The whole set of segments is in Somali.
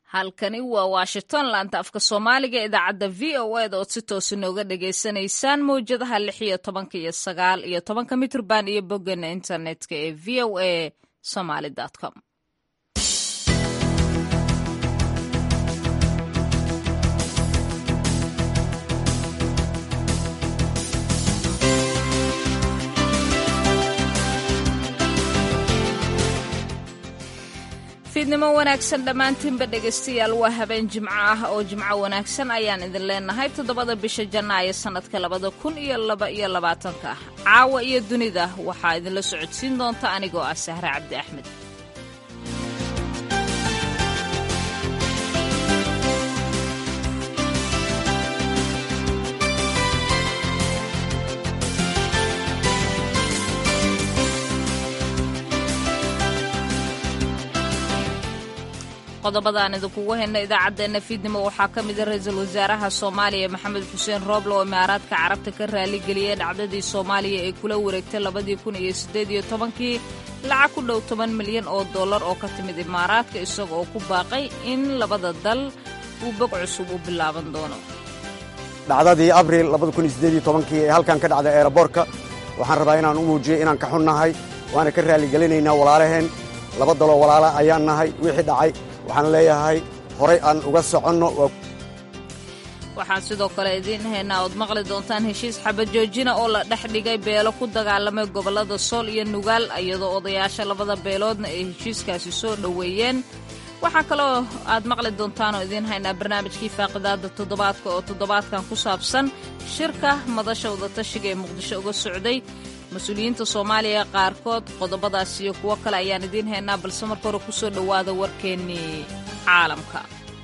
halkani waa washington laanta afka soomaaliga idaacadda v o eda ood si toos inooga dhagaysanaysaan mawjadaha lix iyo tobanka iyo sagaal iyo tobanka mitrban iyo boggana internetka ee v o a somaly com fiidnimo wanaagsan dhammaantiinba dhegaystayaal waa habeen jimco ah oo jimco wanaagsan ayaan idin leenahay toddobada bisha janaayo sannadka labada kun iyo laba iyo labaatanka ah caawa iyo dunida waxaa idinla socodsiin doonta anigoo ah sahre cabdi axmed qodobadaan idinkugu hayna idaacaddeenna fiidnimo waxaa ka mida ra-iisul wasaaraha soomaaliya maxamed xuseen rooble oo imaaraadka carabta ka raaligeliyey dhacdadii soomaaliya ee kula wareegtay labadii kun iyo siddeed iyo tobankii lacag ku dhow toban milyan oo dollar oo ka timid imaaraadka isaga oo ku baaqay in labada dal uu bog cusub u bilaaban doono dhacdadii abril kii ee halkan ka dhacday eeraboorka waxaan rabaa inaan u muujiyey inaan ka xunnahay waana ka raalligelinaynaa walaalaheen laba daloo walaala ayaan nahay wixii dhacay waxaan leeyahay horay aan uga soconno waxaan sidoo kale idiin haynaa ood maqli doontaan heshiis xabajoojina oo la dhex dhigay beelo ku dagaalamay gobollada sool iyo nugaal iyadoo odayaasha labada beeloodna ay heshiiskaasi soo dhoweeyeen waxaa kaloo aad maqli doontaan oo idiin haynaa barnaamijkii faaqidaada toddobaadka oo toddobaadkan ku saabsan shirka madasha wadatashiga ee muqdisho uga socday mas-uuliyiinta soomaaliya qaarkood qodobadaas iyo kuwo kale ayaan idiin haynaa balse marka hore ku soo dhowaada warkeennii caalamka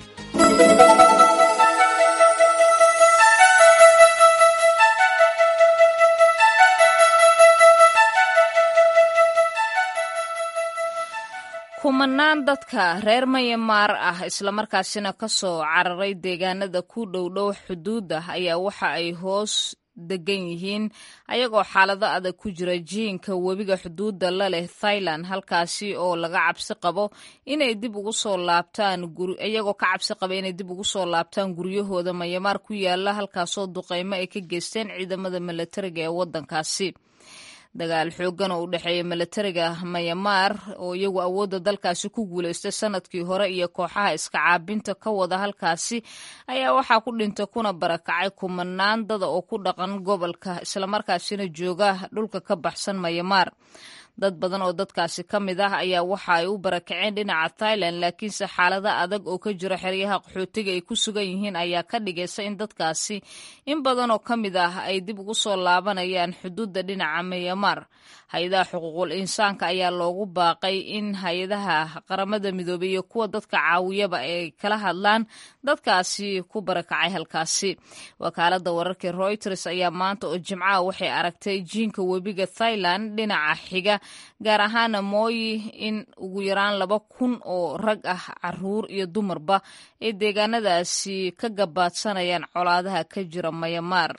kumanaan dadka reer mayamaar ah islamarkaasina ka soo cararay deegaanada ku dhowdhow xuduudda ayaa waxa ay hoos degan yihiin ayagoo xaalado adag ku jira jiinka webiga xuduudda la leh thailand halkaasi oo laga cabsi qabo inay dib ugu soo laabtaan iyagoo ka cabsi qaba inay dib ugu soo laabtaan guryahooda mayamaar ku yaala halkaasoo duqeymo ay ka geysteen ciidamada milatariga ee waddankaasi dagaal xooggan oo u dhexeeya milatariga mayamaar oo iyagu awoodda dalkaasi ku guulaystay sanadkii hore iyo kooxaha iska caabinta ka wada halkaasi ayaa waxaa ku dhintay kuna barakacay kumanaan dada oo ku dhaqan gobolka islamarkaasina jooga dhulka ka baxsan mayamaar dad badan oo dadkaasi ka mid ah ayaa waxa ay u barakaceen dhinaca thailand laakiinse xaalada adag oo ka jira xeryaha qaxootiga ay ku sugan yihiin ayaa ka dhigaysa in dadkaasi in badan oo ka mid ah ay dib ugu soo laabanayaan xuduudda dhinaca mayamaar hay-adaha xuquuqul insaanka ayaa loogu baaqay in hay-adaha qaramada midoobey iyo kuwa dadka caawiyaba ay kala hadlaan dadkaasi ku barakacay halkaasi wakaalada wararka reuters ayaa maanta oo jimcaha waxay aragtay jiinka webiga thailand dhinaca xiga gaar ahaana mooyi in ugu yaraan laba kun oo rag ah caruur iyo dumarba ay deegaanadaasi ka gabaadsanayaan colaadaha ka jira mayamaar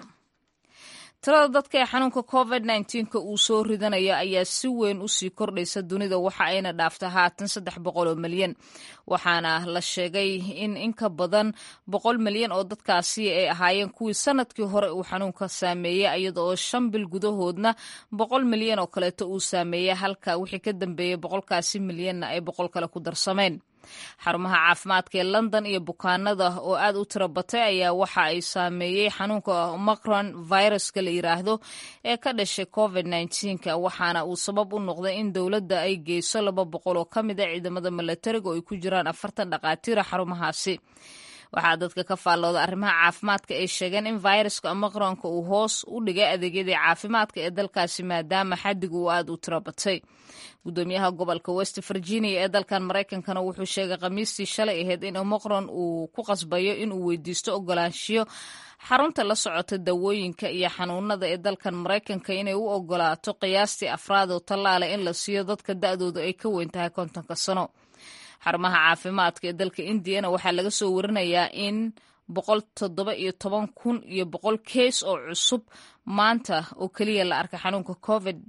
tirada dadka ee xanuunka covid nka uu soo ridanayo ayaa si weyn usii kordhaysa dunida waxa ayna dhaafta haatan saddex boqol oo milyan waxaana la sheegay in in ka badan boqol milyan oo dadkaasi ay ahaayeen kuwii sanadkii hore uu xanuunka saameeyey iyada oo shan bil gudahoodna boqol milyan oo kaleeto uu saameeyey halka wixii ka dambeeyey boqolkaasi milyanna ay boqol kale ku darsameen xarumaha caafimaadka ee london iyo bukaanada oo aad u tiro batay ayaa waxa ay saameeyey xanuunka omicron viruska la yiraahdo ee ka dhashay covid nka waxaana uu sabab u noqday in dowladda ay geyso laba boqol oo ka mid a ciidamada milatariga oo ay ku jiraan afartan dhaqaatiira xarumahaasi waxaa dadka ka faallooda arrimaha caafimaadka ay sheegeen in viruska omicronka uu hoos u dhigay adeegyadii caafimaadka ee dalkaasi maadaama xadiga uu aad u tiro batay gudoomiyaha gobolka west virginia ee dalkan maraykankana wuxuu sheegay khamiistii shalay ahayd in omicron uu ku qasbayo inuu weydiisto ogolaanshiyo xarunta la socota dawooyinka iyo xanuunada ee dalkan maraykanka inay u ogolaato qiyaastii afraad oo tallaala in la siiyo dadka da-dooda ay ka weyn tahay kontonka sano xarumaha caafimaadka ee dalka indiyana waxaa laga soo warinayaa in boqol toddoba iyo toban kun iyo boqol kees oo cusub maanta oo keliya la arkay xanuunka covid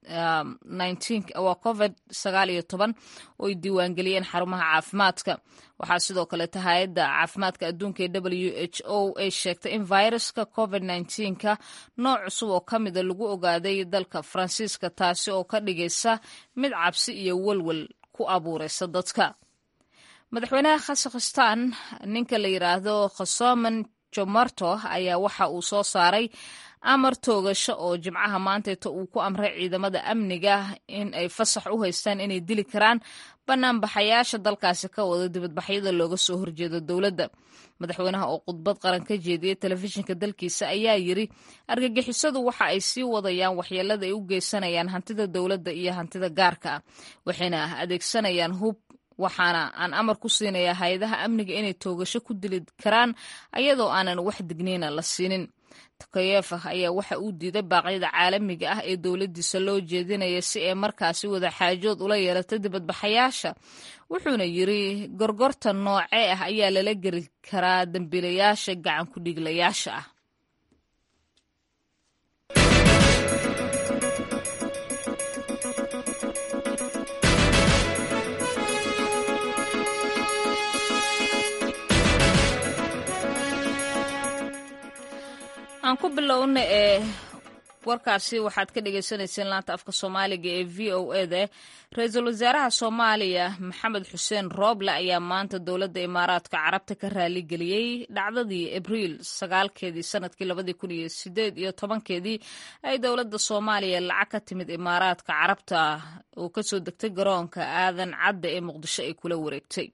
waa covid sagaal iyo toban oo ay diiwaangeliyeen xarumaha caafimaadka waxaa sidoo kaleeta hay-adda caafimaadka adduunka ee w h o ay sheegtay in viruska covid nka nooc cusub oo ka mida lagu ogaaday dalka faransiiska taasi oo ka dhigaysa mid cabsi iyo welwel ku abuuraysa dadka madaxweynaha khazakhstan ninka la yidhaahdo khosoman jomarto ayaa waxa uu soo saaray amar toogasho oo jimcaha maanteeta uu ku amray ciidamada amniga in ay fasax u haystaan inay dili karaan banaanbaxayaasha dalkaasi ka wada dibadbaxyada looga soo horjeedo dowladda madaxweynaha oo khudbad qaran ka jeediyey telefishinka dalkiisa ayaa yiri argagixisadu waxa ay sii wadayaan waxyeelada ay u geysanayaan hantida dowladda iyo hantida gaarka ah waxayna adeegsanayaan hub waxaana aan amar ku siinayaa hay-adaha amniga inay toogasho ku dili karaan ayadoo aanan wax digniina la siinin tokayefa ayaa waxa uu diiday baaqyada caalamiga ah ee dowladdiisa loo jeedinaya si ay markaasi wada xaajood ula yeelato dibadbaxayaasha wuxuuna yiri gorgorta noocee ah ayaa lala geli karaa dambiilayaasha gacan ku dhiglayaasha ah aan ku bilowna ee warkaasi waxaad ka dhagaysanayseen laanta afka soomaaliga ee v o eda ra-iisul wasaaraha soomaaliya maxamed xuseen rooble ayaa maanta dowladda imaaraadka carabta ka raaligeliyey dhacdadii abriil sagaalkeedii sanadkii labadii kun iyo sideed iyo tobankeedii ay dowladda soomaaliya lacag ka timid imaaraadka carabta oo kasoo degtay garoonka aadan cadda ee muqdisho ay kula wareegtay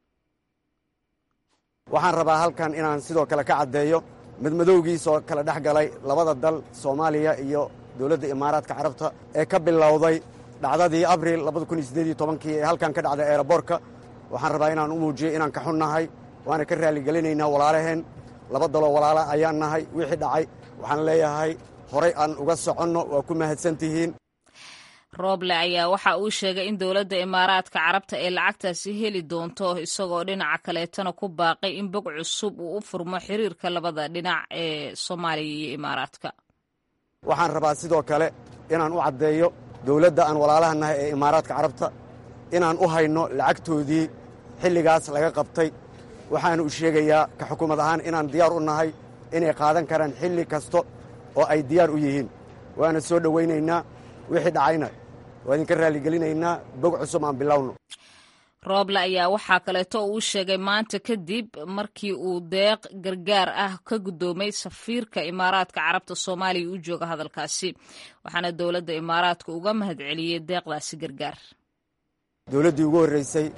waxaan rabaa halkan inaan sidoo kale ka caddeeyo madmadowgiisoo kala dhex galay labada dal soomaaliya iyo dowladda imaaraadka carabta ee ka bilowday dhacdadii abriil kii ee halkan ka dhacday eeraboorka waxaan rabaa inaan u muujiyo inaan ka xunnahay waana ka raalligelinaynaa walaalaheen laba daloo walaala ayaan nahay wixii dhacay waxaan leeyahay horay aan uga soconno waa ku mahadsan tihiin rooble ayaa waxa uu sheegay in dowladda imaaraadka carabta ay lacagtaasi heli doonto isagoo dhinaca kaleetana ku baaqay in bog cusub uu u furmo xiriirka labada dhinac ee soomaaliya iyo imaaraadka waxaan rabaa sidoo kale inaan u caddeeyo dowladda aan walaalaha nahay ee imaaraadka carabta inaan u hayno lacagtoodii xilligaas laga qabtay waxaana u sheegayaa ka xukuumad ahaan inaan diyaar u nahay inay qaadan karaan xilli kasta oo ay diyaar u yihiin waana soo dhowaynaynaa wixii dhacayna waa idinka raalligelinaynaa bog cusub aan bilowno rooble ayaa waxaa kaleeto uu sheegay maanta kadib markii uu deeq gargaar ah ka guddoomay safiirka imaaraadka carabta soomaaliya u jooga hadalkaasi waxaana dowladda imaaraadka uga mahad celiyey deeqdaasi gargaar dowladdii ugu horraysay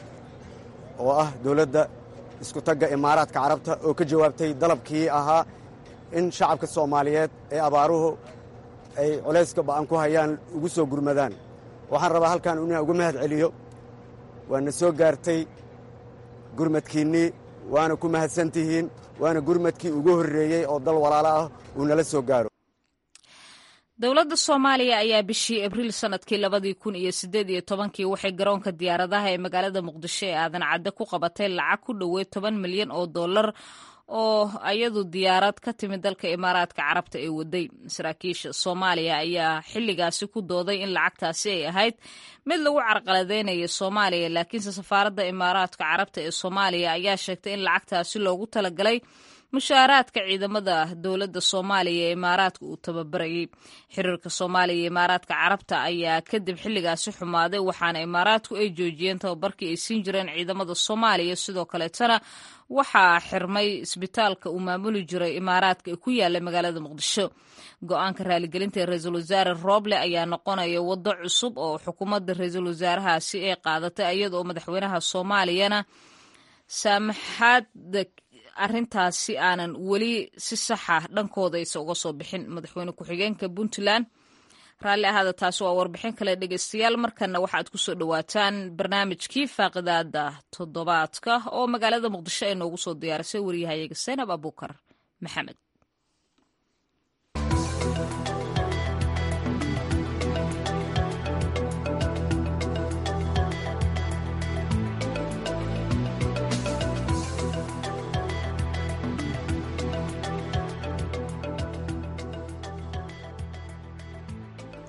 oo ah dowladda iskutagga imaaraadka carabta oo ka jawaabtay dalabkii ahaa in shacabka soomaaliyeed ee abaaruhu ay culayska ba'an ku hayaan ugu soo gurmadaan waxaan rabaa halkan inaan uga mahad celiyo waana soo gaartay gurmadkiinnii waana ku mahadsan tihiin waana gurmadkii ugu horreeyey oo dal walaalo ah uu nala soo gaaro dowladda soomaaliya ayaa bishii abriil sanadkii labadii kun iyo sideed iyo tobankii waxay garoonka diyaaradaha ee magaalada muqdisho ee aadan cadde ku qabatay lacag ku dhoweed toban milyan oo dollar oo ayadu diyaarad ka timid dalka imaaraadka carabta ee waday saraakiisha soomaaliya ayaa xilligaasi ku dooday in lacagtaasi ay ahayd mid lagu carqaladeynayo soomaaliya laakiinse safaaradda imaaraadka carabta ee soomaaliya ayaa sheegtay in lacagtaasi loogu talagalay mushaaraadka ciidamada dowladda soomaaliya ee imaaraadka uu tababarayay xiriirka soomaaliya iyo imaaraadka carabta ayaa kadib xilligaasi xumaaday waxaana imaaraadku ay joojiyeen tababarkii ay siin jireen ciidamada soomaaliya sidoo kaleetana waxaa xirmay isbitaalka uu maamuli jiray imaaraadka ee ku yaala magaalada muqdisho go-aanka raaligelinta ee ra-iisul wasaare rooble ayaa noqonaya waddo cusub oo xukuumadda ra-iisul wasaarahaasi ay qaadatay iyadaoo madaxweynaha soomaaliyana saamaxaada arrintaasi aanan weli si saxa dhankooda aysa uga soo bixin madaxweyne ku-xigeenka puntland raalli ahaada taasi waa warbixin kale dhegeystayaal markana waxaad ku soo dhowaataan barnaamijkii faaqidaada toddobaadka oo magaalada muqdisho ay noogu soo diyaarisay waryahayaga saynab abuukar maxamed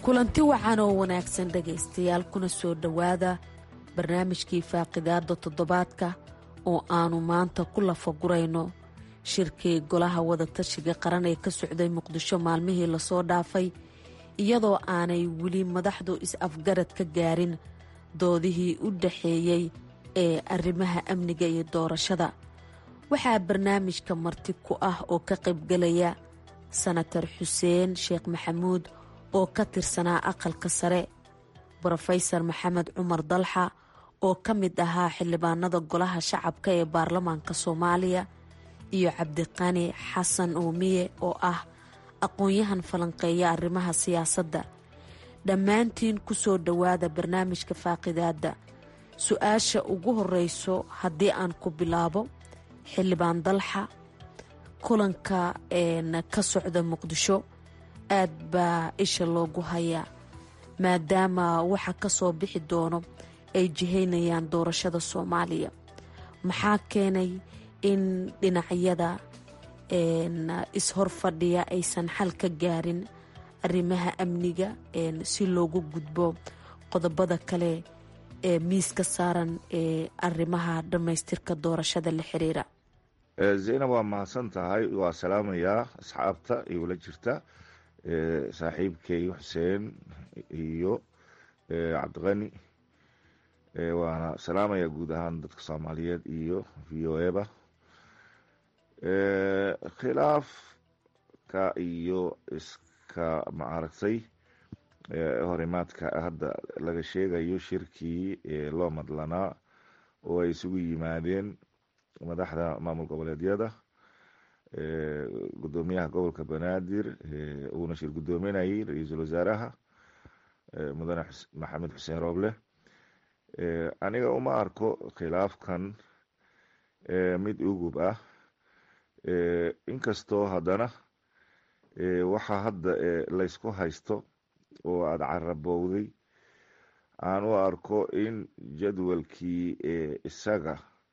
kulanti wacan oo wanaagsan dhegaystayaal kuna soo dhowaada barnaamijkii faaqidaada toddobaadka oo aannu maanta ku lafagurayno shirkii golaha wadatashiga qaran ee ka socday muqdisho maalmihii lasoo dhaafay iyadoo aanay weli madaxdu is-afgarad ka gaarin doodihii u dhaxeeyey ee arrimaha amniga iyo doorashada waxaa barnaamijka marti ku ah oo ka qaybgalaya sanatar xuseen sheekh maxamuud oo ka tirsanaa aqalka sare brofesor maxamed cumar dalxa oo ka mid ahaa xildhibaanada golaha shacabka ee baarlamaanka soomaaliya iyo cabdiqani xasan uumiye oo ah aqoon-yahan falanqeeya arrimaha siyaasadda dhammaantiin ku soo dhowaada barnaamijka faaqidaadda su-aasha ugu horreyso haddii aan ku bilaabo xildhibaan dalxa kulanka ka socda muqdisho aad baa isha loogu hayaa maadaama waxa ka soo bixi doono ay jihaynayaan doorashada soomaaliya maxaa keenay in dhinacyada is-hor fadhiya aysan xal ka gaarin arrimaha amniga si loogu gudbo qodobada kale ee miiska saaran ee arrimaha dhammaystirka doorashada la xiriira zaynab waa mahadsan tahay waa salaamayaa asxaabta iula jirta saaxiibkay xuseen iyo cabdiqani waana salaamayaa guud ahaan dadka soomaaliyeed iyo v o eba khilaafka iyo iska maaragtay horimaadka hadda laga sheegayo shirkii loo madlanaa oo ay isugu yimaadeen madaxda maamul goboleedyada gudoomiyaha gobolka banaadir uuna shir gudoominayay ra-iisul wasaaraha mudane maxamed xuseen rooble aniga uma arko khilaafkan mid ugub ah inkastoo haddana waxa hadda laysku haysto oo aada carabowday aan u arko in jadwalkii isaga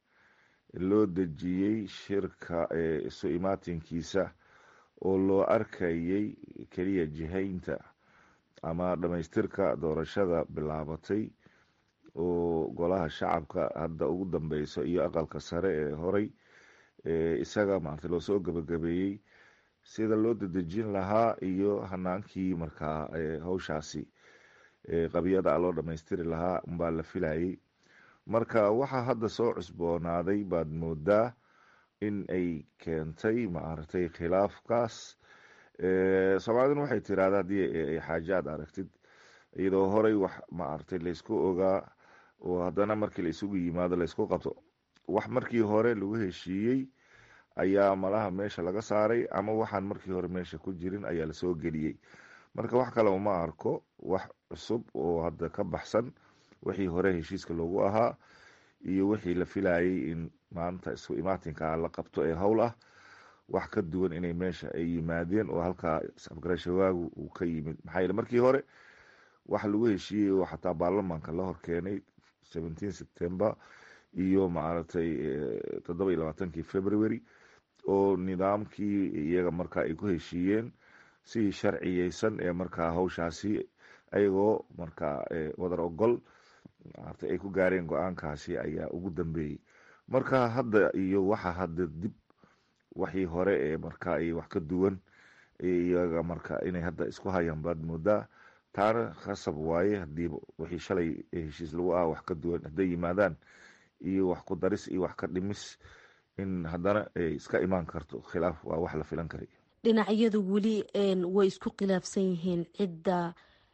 loo dejiyey shirka isu imaatinkiisa oo loo arkayay keliya jihaynta ama dhamaystirka doorashada bilaabatay oo golaha shacabka hadda ugu dambeyso iyo aqalka sare ee horay isaga maarata loo soo gabagabeeyey sida loo dadejin lahaa iyo hanaankii markaa hawshaasi qabyada loo dhamaystiri lahaa unbaa la filayay marka waxaa hadda soo cusboonaaday baad moodaa in ay keentay maaragtay khilaafkaas soomaaliduna waxay tiraahda haddii ay xaaje aad aragtid iyadoo horey wax maaragtay laysku ogaa oo haddana markii la isugu yimaado laysku qabto wax markii hore lagu heshiiyey ayaa malaha meesha laga saaray ama waxaan markii hore meesha ku jirin ayaa lasoo geliyey marka wax kale uma arko wax cusub oo hadda ka baxsan wixii hore heshiiska loogu ahaa iyo wixii la filayay in maanta isku imaatinka la qabto ee howl ah wax ka duwan inay meesha ay yimaadeen oo halkaa isafgarashawaagu uu ka yimid maxaa yeele markii hore waxa lagu heshiiyey oo xataa baarlamaanka la horkeenay seventeen september iyo maaragtay toddoba iyo labaatankii february oo nidaamkii iyaga markaa ay ku heshiiyeen si sharciyeysan ee markaa hawshaasi ayagoo markaa wadar ogol maarata ay ku gaareen go-aankaasi ayaa ugu dambeeyey marka hadda iyo waxa hadda dib waxii hore ee markaa iyo wax ka duwan iyaga marka inay hadda isku hayaan baad moodaa taana khasab waaye hadii wixii shalay heshiis lagu ah wax ka duwan hadday yimaadaan iyo wax ku daris iyo wax ka dhimis in haddana ay iska imaan karto khilaaf waa wax la filan karay dhinacyadu weli way isku khilaafsan yihiin cidda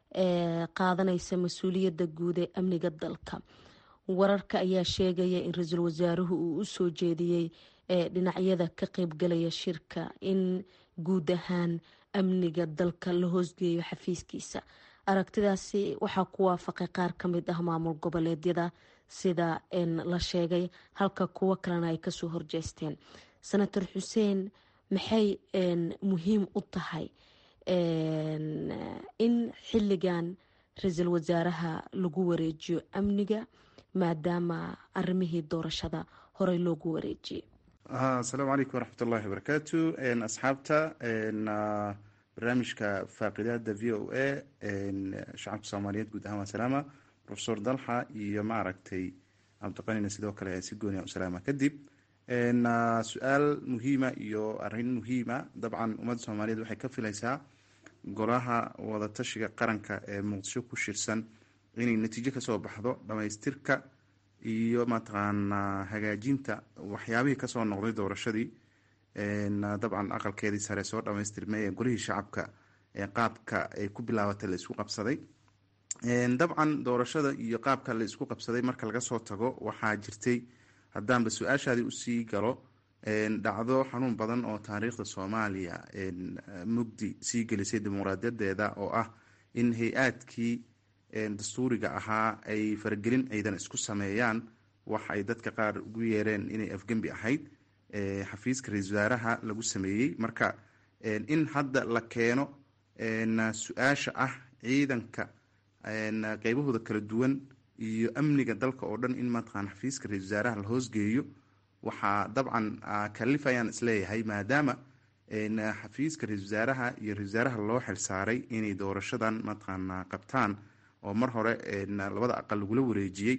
qaadanaysa mas-uuliyadda guud ee amniga dalka wararka ayaa sheegaya in ra-iisul wasaaruhu uu u soo jeediyey dhinacyada ka qeybgalaya shirka in guud ahaan amniga dalka la hoosgeeyo xafiiskiisa aragtidaasi waxaa ku waafaqay qaar ka mid ah maamul goboleedyada sida la sheegay halka kuwo kalena ay kasoo horjeesteen senator xuseen maxay muhiim u tahay in xilligan ra-iisul wasaaraha lagu wareejiyo amniga maadaama arimihii doorashada horey loogu wareejiyey asalaamu calaykum waraxmat ullahi wabarakaatu asxaabta barnaamijka faaqidaada v o a shacabka soomaaliyeed guud ahaan waa salaama profesor dalxa iyo maaragtay cabdiqanina sidoo kale si gooniya u salaama kadib su-aal muhiima iyo arrin muhiima dabcan ummadda soomaaliyeed waxay ka filaysaa golaha wadatashiga qaranka ee muqdisho ku shirsan inay natiijo kasoo baxdo dhamaystirka iyo mataqaanaa hagaajinta waxyaabihii kasoo noqday doorashadii dabcan aqalkeedii sare soo dhamaystirmay ee golihii shacabka ee qaabka ay ku bilaabatay la isku qabsaday dabcan doorashada iyo qaabka la isku qabsaday marka laga soo tago waxaa jirtay haddaanba su-aashaadii usii galo dhacdo xanuun badan oo taariikhda soomaaliya mugdi sii gelisay dimuqraadiyadeeda oo ah in hay-aadkii dastuuriga ahaa ay faragelin ciidan isku sameeyaan wax ay dadka qaar ugu yeereen inay afgembi ahayd xafiiska ra-isul wasaaraha lagu sameeyey marka in hadda la keeno su-aasha ah ciidanka qeybahooda kala duwan iyo amniga dalka oo dhan in mataqaan xafiiska ra-isul wasaaraha la hoosgeeyo waxaa dabcan kalifayaan isleeyahay maadaama xafiiska ra-isul wasaaraha iyo ra-isul wasaaraha loo xilsaaray inay doorashadan mataqaana qabtaan oo mar hore labada aqal lagula wareejiyey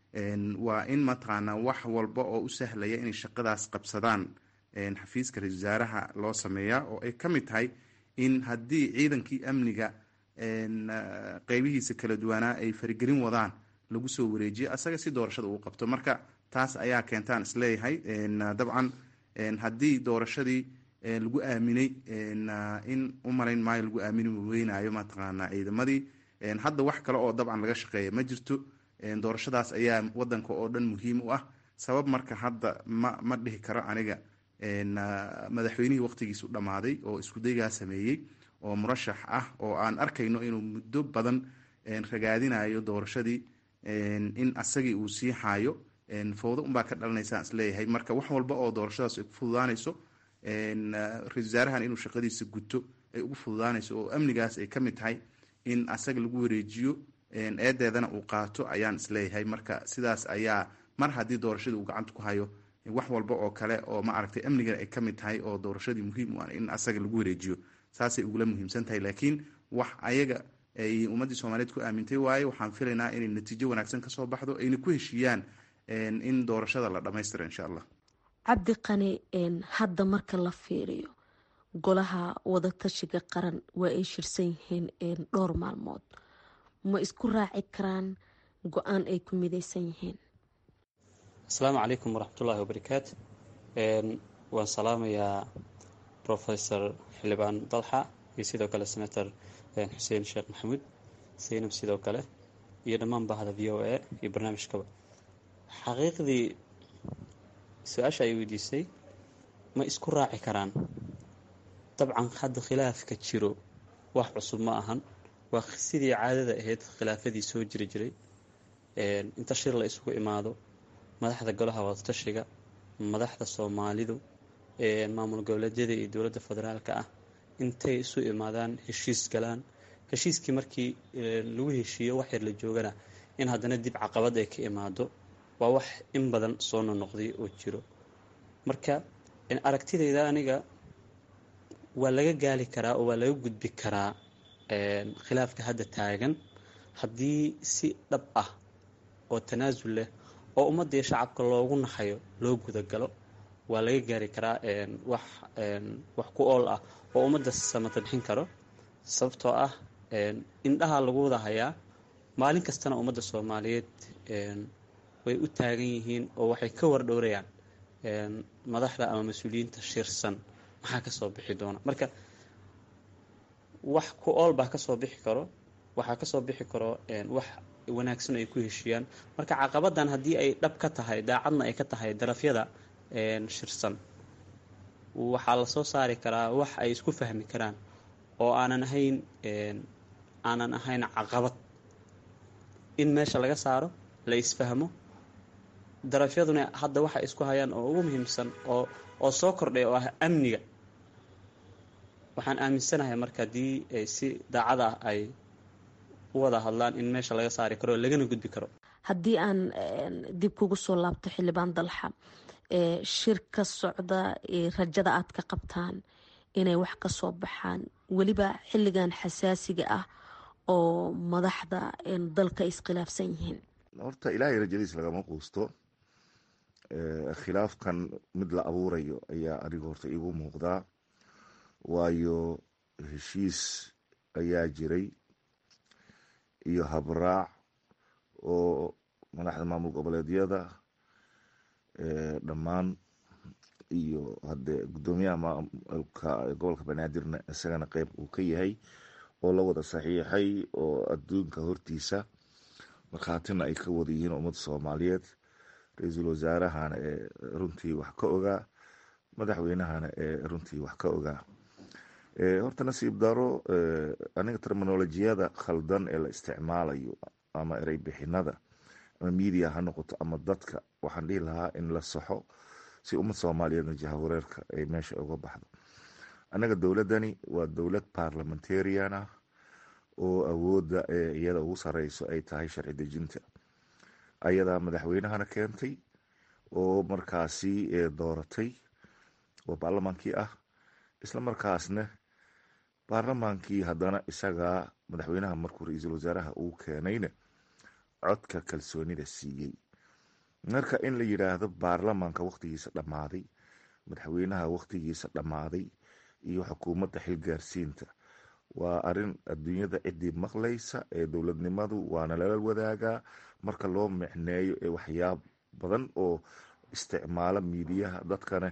waa in mataqaana wax walba oo u sahlaya inay shaqadaas qabsadaan xafiiska ra-isul wasaaraha loo sameeyaa oo ay ka mid tahay in haddii ciidankii amniga qeybihiisa kala duwanaa ay farigelin wadaan lagu soo wareejiyo asaga si doorashada uu qabto marka taas ayaa keentaan isleeyahay dabcan haddii doorashadii lagu aaminay in u malayn maayo lagu aamini weynaayo mataqaana ciidamadii hadda wax kale oo dabcan laga shaqeeya ma jirto doorashadaas ayaa wadanka oo dhan muhiim u ah sabab marka hadda ma ma dhihi karo aniga madaxweynihii waqtigiisu dhammaaday oo iskudaygaa sameeyey oo murashax ah oo aan arkayno inuu muddo badan ragaadinayo doorashadii in asagii uu sii xaayo fowdo unbaa ka dhalanaysaa isleeyahay marka wax walba oo doorashadaas ay ku fududaanayso ra-isul wasaarahan inuu shaqadiisa guto ay ugu fududaanayso oo amnigaas ay ka mid tahay in asaga lagu wareejiyo eedeedana uu qaato ayaan isleeyahay marka sidaas ayaa mar haddii doorashadii uu gacanta ku hayo wax walba oo kale oo ma aragtay amnigana ay ka mid tahay oo doorashadii muhiim u ah in asaga lagu wareejiyo saasay ugula muhiimsan tahay laakiin wax ayaga ay ummaddii soomaaliyeed ku aamintay waaye waxaan filaynaa inay natiijo wanaagsan kasoo baxdo ayna ku heshiiyaan in doorashada la dhammaystiro insha allah cabdi qani hadda marka la fiiriyo golaha wadatashiga qaran waa ay shirsan yihiin dhowr maalmood ma isku raaci karaan go-aan ay ku midaysan yihiin asalaamu calaykum waraxmatullaahi wabarakaatu waan salaamayaa profesor xildhibaan dalxa iyo sidoo kale senator xuseen sheekh maxamuud saynab sidoo kale iyo dhammaan bahda v o a iyo barnaamijkaba xaqiiqdii su-aasha ay weydiisay ma isku raaci karaan dabcan hadda khilaafka jiro wax cusub ma ahan waa sidii caadada ahayd khilaafadii soo jiri jiray inta shir la isugu imaado madaxda golaha wadatashiga madaxda soomaalidu maamul goboleedyada iyo dowladda federaalka ah intay isu imaadaan heshiis galaan heshiiskii markii lagu heshiiyo wax yar la joogana in haddana dib caqabad ay ka imaado waa wax in badan soo nonoqday oo jiro marka aragtidayda aniga waa laga gaali karaa oo waa laga gudbi karaa khilaafka hadda taagan haddii si dhab ah oo tanaasul leh oo ummadda iyo shacabka loogu naxayo loo gudagalo waa laga gaari karaa wax wax ku ool ah oo ummadda samata bixin karo sababtoo ah indhaha lagu wada hayaa maalin kastana ummadda soomaaliyeed way u taagan yihiin oo waxay ka wardhowrayaan madaxda ama mas-uuliyiinta shirsan maxaa kasoo bixi doona marka wax ku ool baa kasoo bixi karo waxaa kasoo bixi karo wax wanaagsan ay ku heshiiyaan marka caqabadan haddii ay dhab ka tahay daacadna ay ka tahay darafyada shirsan waxaa lasoo saari karaa wax ay isku fahmi karaan oo aanan ahayn aanan ahayn caqabad in meesha laga saaro la isfahmo darafyaduna hadda waxay isku hayaan oo ugu muhiimsan oo oo soo kordhay oo ah amniga waxaan aaminsanahay marka haddii si daacad ah ay u wada hadlaan in meesha laga saari karo lagana gudbi karo haddii aan dib kugu soo laabto xildhibaan dalxa shir ka socda rajada aad ka qabtaan inay wax ka soo baxaan weliba xilligan xasaasiga ah oo madaxda dalka iskhilaafsan yihiin horta ilaahay rajadiis lagama quusto khilaafkan mid la abuurayo ayaa aniga horta iigu muuqdaa waayo heshiis ayaa jiray iyo habraac oo madaxda maamul goboleedyada dhammaan iyo hadee guddoomiyaha maamulka gobolka banaadirna isagana qeyb uu ka yahay oo la wada saxiixay oo adduunka hortiisa markhaatina ay ka wada yihiin ummadda soomaaliyeed ra-iisul wasaarahana ee runtii wax ka ogaa madaxweynahana ee runtii wax ka ogaa horta nasiib daro aniga terminolojiyada khaldan ee la isticmaalayo ama erey bixinada ama media ha noqoto ama dadka waxaan dhihi lahaa in la saxo si ummad soomaaliyeedna jahawareerka ay meesha uga baxdo annaga dowladdani waa dowlad parliamentarian ah oo awoodda ee iyada ugu sareyso ay tahay sharci dejinta ayadaa madaxweynahana keentay oo markaasi dooratay oo baarlamaankii ah isla markaasna baarlamaankii haddana isagaa madaxweynaha markuu ra-iisul wasaaraha uu keenayna codka kalsoonida siiyey marka in la yidhaahdo baarlamaanka wakhtigiisa dhammaaday madaxweynaha wakhtigiisa dhammaaday iyo xukuumadda xilgaarsiinta waa arin adduunyada ciddii maqlaysa ee dowladnimadu waana lala wadaagaa marka loo micneeyo ee waxyaab badan oo isticmaalo miidiyaha dadkana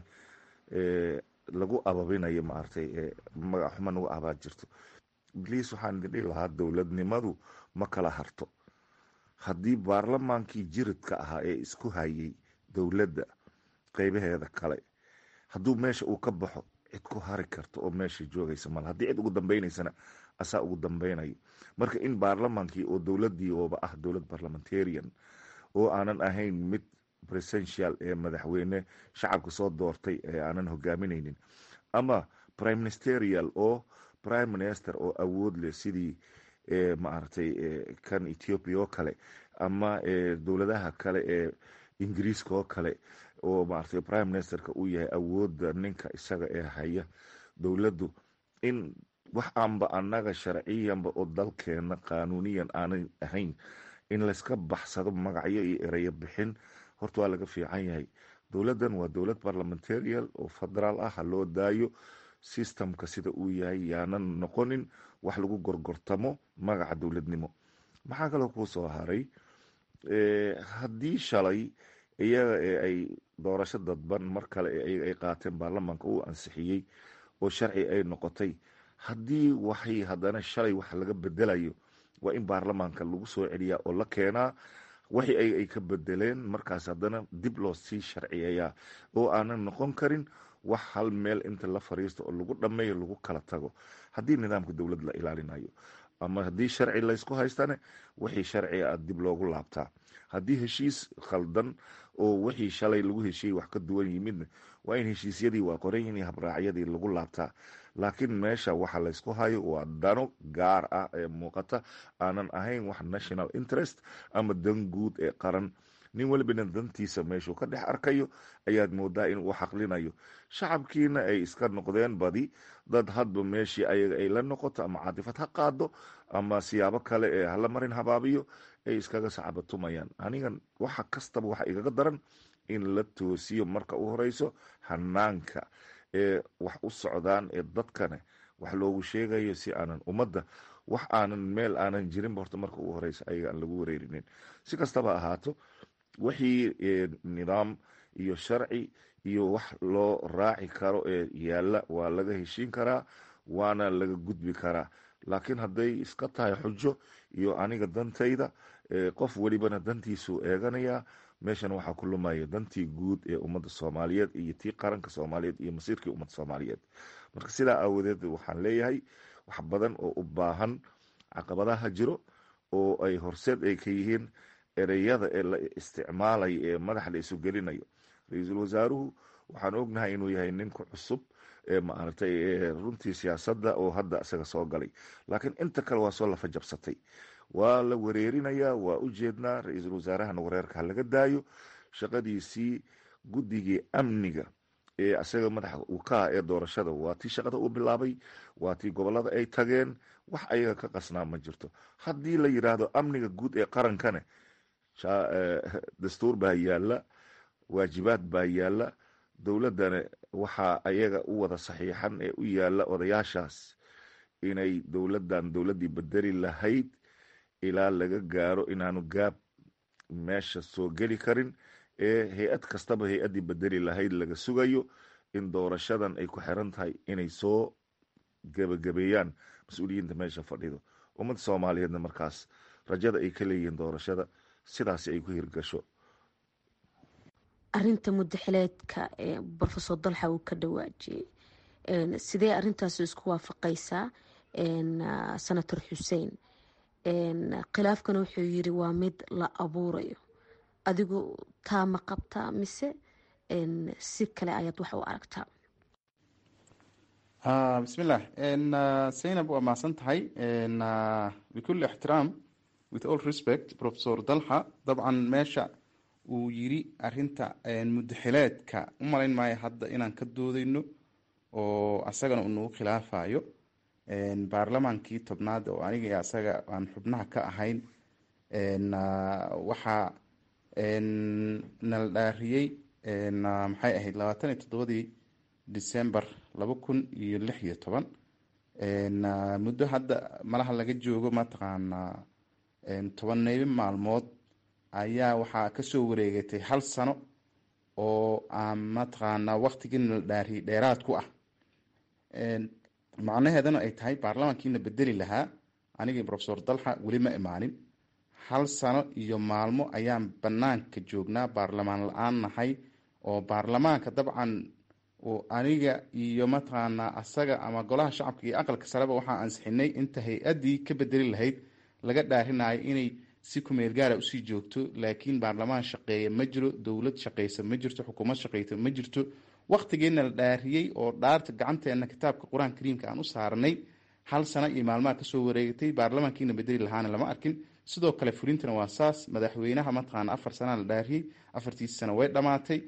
lagu ababinayo maaragtay magac xuma nagu abaad jirto bliis waxaan idin dhihi lahaa dowladnimadu ma kala harto haddii baarlamaankii jiridka ahaa ee isku hayay dowladda qeybaheeda kale hadduu meesha uu ka baxo cid ku hari karta oo meesha joogaysa mal haddii cid ugu dambaynaysana asaa ugu dambeynayo marka in baarlamaankii oo dowladii ooba ah dowlad parliamentarian oo aanan ahayn mid presential ee madaxweyne shacabka soo doortay ee aanan hogaaminaynin ama prime ministerial oo prime minister oo awood leh sidii maaragtay kan ethiopia oo kale ama dowladaha kale ee ingiriiska oo kale oo maaragtay prime ministerka uu yahay awoodda ninka isaga ee haya dowladdu in wax aanba annaga sharciyanba oo dalkeena qaanuuniyan aanan ahayn in layska baxsado magacyo iyo ereyo bixin horta waa laga fiican yahay dowladdan waa dowlad parliamentarial oo federaal ah ha loo daayo systemka sida uu yahay yaanan noqonin wax lagu gorgortamo magaca dowladnimo maxaa kaloo kuu soo haray haddii shalay iyaga ee ay doorasho dadban mar kale ay qaateen baarlamaanka uu ansixiyey oo sharci ay noqotay haddii waxay haddana shalay wax laga bedelayo waa in baarlamaanka lagu soo celiyaa oo la keenaa waxi ay ka bedeleen markaas haddana dib loo sii sharciyayaa oo aanan noqon karin wax hal meel inta la fariisto oo lagu dhammeeyo lagu kala tago haddii nidaamka dowlad la ilaalinayo ama haddii sharci laysku haystane wixii sharciga a dib loogu laabtaa haddii heshiis khaldan oo wixii shalay lagu heshiiyey wax ka duwan yimidna waa in heshiisyadii waa qoranyihin iyo habraacyadii lagu laabtaa laakiin meesha waxa laysku hayo waa dano gaar ah ee muuqata aanan ahayn wax national interest ama dan guud ee qaran nin welibana dantiisa meeshuu ka dhex arkayo ayaad moodaa inuu xaqlinayo shacabkiina ay iska noqdeen badi dad hadba meeshii ayaga ay la noqoto ama caatifad ha qaado ama siyaabo kale ee hala marin habaabiyo ay iskaga sacabatumayaan anigan waxa kastaba waxa igaga daran in la toosiyo marka u horeyso hanaanka ee wax u socdaan ee dadkane wax loogu sheegayo si aanan ummadda wax aanan meel aanan jirinba horta marka ugu horeysa ayaga aan lagu wareerinin si kastaba ahaato wixii nidaam iyo sharci iyo wax loo raaci karo ee yaalla waa laga heshiin karaa waana laga gudbi karaa laakiin hadday iska tahay xujo iyo aniga dantayda qof welibana dantiisuu eeganayaa meeshan waxaa ku lumaya dantii guud ee ummadda soomaaliyeed iyo tii qaranka soomaaliyeed iyo masiirkii ummadda soomaaliyeed marka sidaa aawadeed waxaan leeyahay wax badan oo u baahan caqabadaha jiro oo ay horseed ay ka yihiin ereyada ee la isticmaalayo ee madaxa la isu gelinayo ra-iisul wasaaruhu waxaan ognahay inuu yahay ninka cusub ee maaragtay runtii siyaasadda oo hadda isaga soo galay laakiin inta kale waa soo lafa jabsatay waa la wareerinayaa waa u jeednaa ra-iisul wasaarahana wareerka ha laga daayo shaqadiisii guddigii amniga ee isaga madaxa uu ka ah ee doorashada waa tii shaqada uu bilaabay waa tii gobolada ay tageen wax ayaga ka qasnaa ma jirto haddii la yidhaahdo amniga guud ee qarankane dastuur baa yaalla waajibaad baa yaalla dowladdana waxaa ayaga u wada saxiixan ee u yaalla odayaashaas inay dowladdan dowladdii bedeli lahayd ilaa laga gaaro inaanu gaab meesha soo geli karin ee hay-ad kastaba hay-addii bedeli lahayd laga sugayo in doorashadan ay ku xiran tahay inay soo gebagabeeyaan mas-uuliyiinta meesha fadhido ummadda soomaaliyeedna markaas rajada ay ka leeyihiin doorashada sidaasi ay ku hirgasho arinta mudaxileedka ee rofesor dalxa uu ka dhawaajiyey sidee arintaasi isku waafaqaysaa senator xuseen khilaafkana wuxuu yiri waa mid la abuurayo adigu taa ma qabtaa mise si kale ayaad wax u aragtaa bismillah zaynab waa mahadsan tahay bikulli ixtiraam with all respect professor dalxa dabcan meesha uu yiri arinta mudaxileedka u malayn maayo hadda inaan ka doodeyno oo asagana uu nagu khilaafayo baarlamaankii tobnaad oo aniga iyo asaga aan xubnaha ka ahayn waxaa nala dhaariyey maxay ahayd labaatan iyo toddobadii december laba kun iyo lix iyo toban muddo hadda malaha laga joogo mataqaanaa tobaneybo maalmood ayaa waxaa kasoo wareegatay hal sano oo aan mataqaanaa waktigii nala dhaariyay dheeraad ku ah macnaheedana ay tahay baarlamankiina bedeli lahaa anigii profesor dalxa weli ma imaanin hal sano iyo maalmo ayaan banaanka joognaa baarlamaan la-aan nahay oo baarlamaanka dabcan aniga iyo mataqaanaa asaga ama golaha shacabka iyo aqalka sareba waxaa ansixinay inta hay-adii ka bedeli lahayd laga dhaarinayo inay si kumeel gaara usii joogto laakiin baarlamaan shaqeeya ma jiro dowlad shaqeysa ma jirto xukuumad shaqeysa ma jirto waktigeena la dhaariyey oo dhaarta gacanteena kitaabka qur-aan kariimka aan u saarnay hal sano iyo maalmaha kasoo wareegatay baarlamaankiina bedeli lahaana lama arkin sidoo kale fulintana waa saas madaxweynaha mataqaana afar sanaa la dhaariyey afartiisi sano way dhamaatay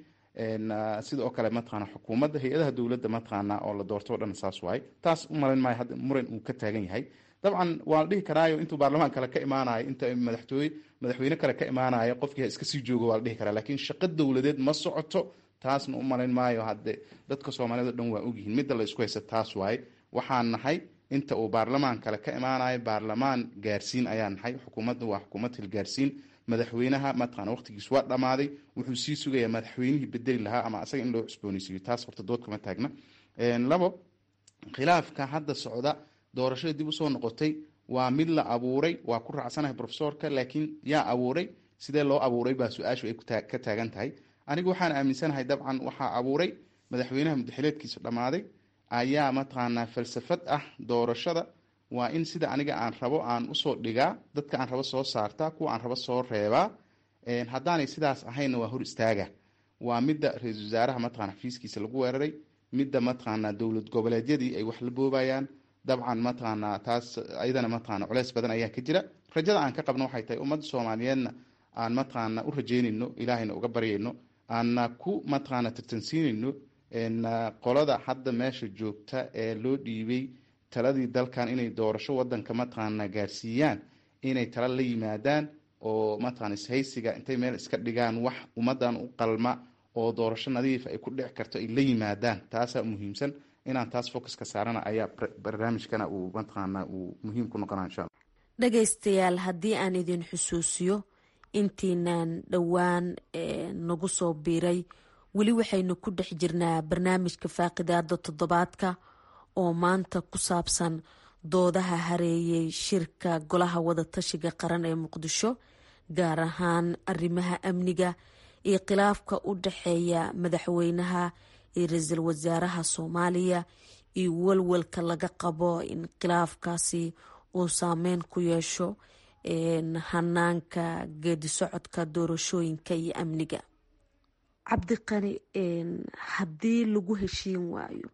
sidoo kale mataqaana xukuumadda hay-adaha dowladda mataqaana oo la doorto o dhan saas waaye taas u malayn maayo hadda muran uu ka taagan yahay dabcan waa la dhihi karaayo intuu baarlamaan kale ka imaanayo inta madaxtooye madaxweyne kale ka imaanayo qofkii ha iska sii joogo waa la dhihi karaa laakiin shaqo dowladeed ma socoto taasna u malayn maayo hadde dadka soomaaliyed o dhan waa ogyihiin midda la isku haysa taas waaye waxaan nahay inta uu baarlamaan kale ka imaanayo baarlamaan gaarsiin ayaa nahay xukuumadda waa xukuumad hilgaarsiin madaxweynaha mataqana waqtigiis waa dhammaaday wuxuu sii sugayaa madaxweynihii bedeli lahaa ama asaga in loo cusbooneysiiyo taas horta dood kama taagna labo khilaafka hadda socda doorashada dib usoo noqotay waa mid la abuuray waa ku raacsanahay profesorka laakiin yaa abuuray sidee loo abuuray baa su-aashu ay ka taagan tahay anigu waxaan aaminsanahay dabcan waxaa abuuray madaxweynaha mudaxileedkiisa dhammaaday ayaa mataqaanaa falsafad ah doorashada waa in sida aniga aan rabo aan usoo dhigaa dadka aan rabo soo saartaa kuwa aan rabo soo reebaa haddaanay sidaas ahaynna waa hor istaaga waa midda ra-iisul wasaaraha mataqana xafiiskiisa lagu weeraray midda mataqaanaa dowlad goboleedyadii ay wax la boobayaan dabcan mataqaanaa taas ayadana mataqana culeys badan ayaa ka jira rajada aan ka qabno waxay tahay ummadda soomaaliyeedna aan mataqaana u rajeynayno ilaahayna uga baryayno aanna ku mataqaana tartansiinayno qolada hadda meesha joogta ee loo dhiibay taladii dalkan inay doorasho wadanka mataqaana gaarsiiyaan inay tala la yimaadaan oo mataqana ishaysiga intay meel iska dhigaan wax ummadan u qalma oo doorasho nadiif ay ku dhici karto ay la yimaadaan taasaa muhiimsan inaan taas focuska saarana ayaa barnaamijkana uu mataqaana uu muhiim ku noqona insha alla dhagaystayaal haddii aan idin xusuusiyo intiinaan dhowaan nagu soo biiray weli waxaynu ku dhex jirnaa barnaamijka faaqidaada toddobaadka oo maanta ku saabsan doodaha hareeyay shirka golaha wadatashiga qaran ee muqdisho gaar ahaan arrimaha amniga iyo khilaafka u dhexeeya madaxweynaha iyo ra-iisul wasaaraha soomaaliya iyo walwalka laga qabo in khilaafkaasi uu saameyn ku yeesho hanaanka geedi socodka doorashooyinka iyo amniga cabdiqani haddii lagu heshiin waayo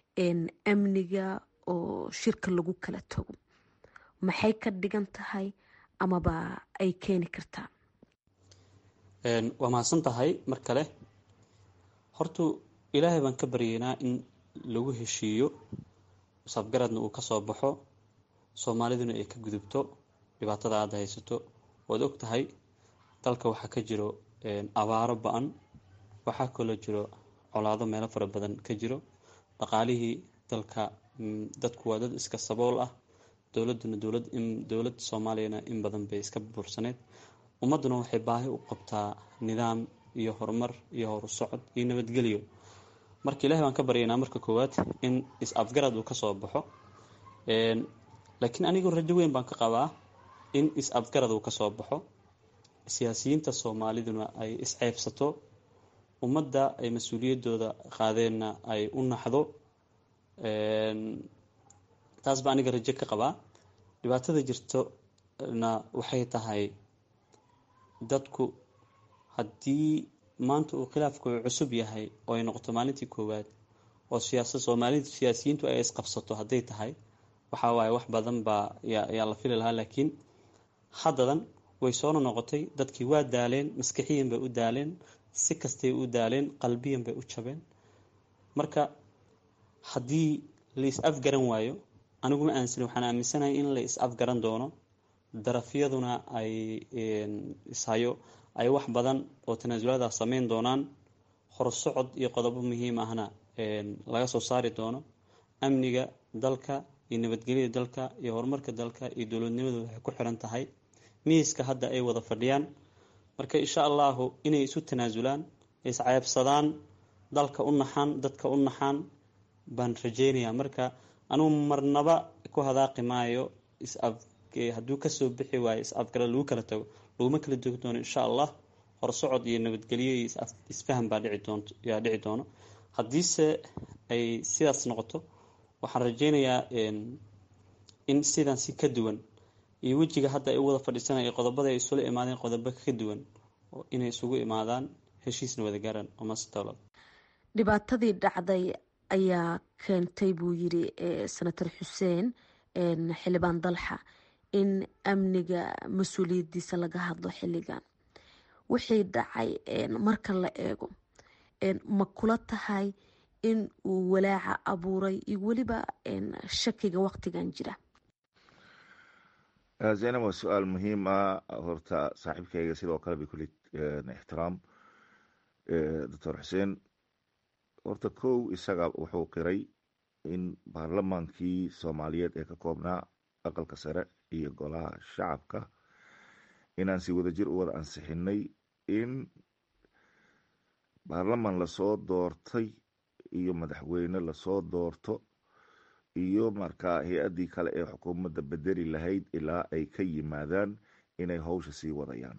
amniga oo shirka lagu kala tago maxay ka dhigan tahay amaba ay keeni kartaa waa mahadsan tahay mar kale hortu ilaahay baan ka baryaynaa in lagu heshiiyo isafgaradna uu kasoo baxo soomaaliduna ay ka gudubto dhibaatada aada haysato waad og tahay dalka waxaa ka jiro abaaro ba-an waxaa kaloo jiro colaado meelo fara badan ka jiro dhaqaalihii dalka dadku waa dad iska sabool ah dowladuna dowlad dowladda soomaaliyana in badan bay iska bursaneyd ummadduna waxay baahi u qabtaa nidaam iyo horumar iyo horu socod iyo nabadgelyo marka ilahi baan ka baryaynaa marka koowaad in is-afgarad uu kasoo baxo laakiin anigu rajo weyn baan ka qabaa in is-afgarad uu kasoo baxo siyaasiyiinta soomaaliduna ay isceybsato ummadda ay mas-uuliyadooda qaadeenna ay u naxdo taas baa aniga rajo ka qabaa dhibaatada jirtona waxay tahay dadku haddii maanta uu khilaafku cusub yahay oo ay noqoto maalintii koowaad oo siyaasad soomaalida siyaasiyiintu ay isqabsato hadday tahay waxaa waaye wax badan baa yaa la fili lahaa laakiin haddadan way soona noqotay dadkii waa daaleen maskixiyan bay u daaleen si kastay u daaleen qalbiyan bay u jabeen marka haddii la is-afgaran waayo aniguma aansani waxaan aaminsanahay in la is-afgaran doono darafyaduna ay ishayo ay wax badan oo tanaasulaada sameyn doonaan horsocod iyo qodobo muhiim ahna laga soo saari doono amniga dalka iyo nabadgelyada dalka iyo horumarka dalka iyo dowladnimadu waxay ku xiran tahay miiska hadda ay wada fadhiyaan marka insha allahu inay isu tanaasulaan isceebsadaan dalka u naxaan dadka u naxaan baan rajeynayaa marka anugu marnaba ku hadaaqi maayo is-af hadduu kasoo bixi waayo is-afgara lagu kala tago laguma kala dogi doono insha allah horsocod iyo nabadgelyo iyo isfaham baa dhici doonto yaa dhici doono haddiise ay sidaas noqoto waxaan rajeynayaa in sidan si ka duwan iyo wejiga hadda ay u wada fadhiisanaya qodobada ay isula imaadeen qodobo ka duwan inay isugu imaadaan heshiisna wada gaaraan omasdowlad dhibaatadii dhacday ayaa keentay buu yiri senator xuseen xildhibaan dalxa in amniga mas-uuliyadiisa laga hadlo xilligan wixii dhacay marka la eego ma kula tahay in uu walaaca abuuray iyo weliba shakiga waqtigan jira zaynab waa su-aal muhiim ah horta saaxiibkayga sidoo kale bay kuli ixtiraam doctor xuseen horta kow isaga wuxuu qiray in baarlamaankii soomaaliyeed ee ka koobnaa aqalka sare iyo golaha shacabka inaan si wadajir u wada ansixinay in baarlamaan lasoo doortay iyo madaxweyne lasoo doorto iyo markaa hay-addii kale ee xukuumadda bedeli lahayd ilaa ay ka yimaadaan inay howsha sii wadayaan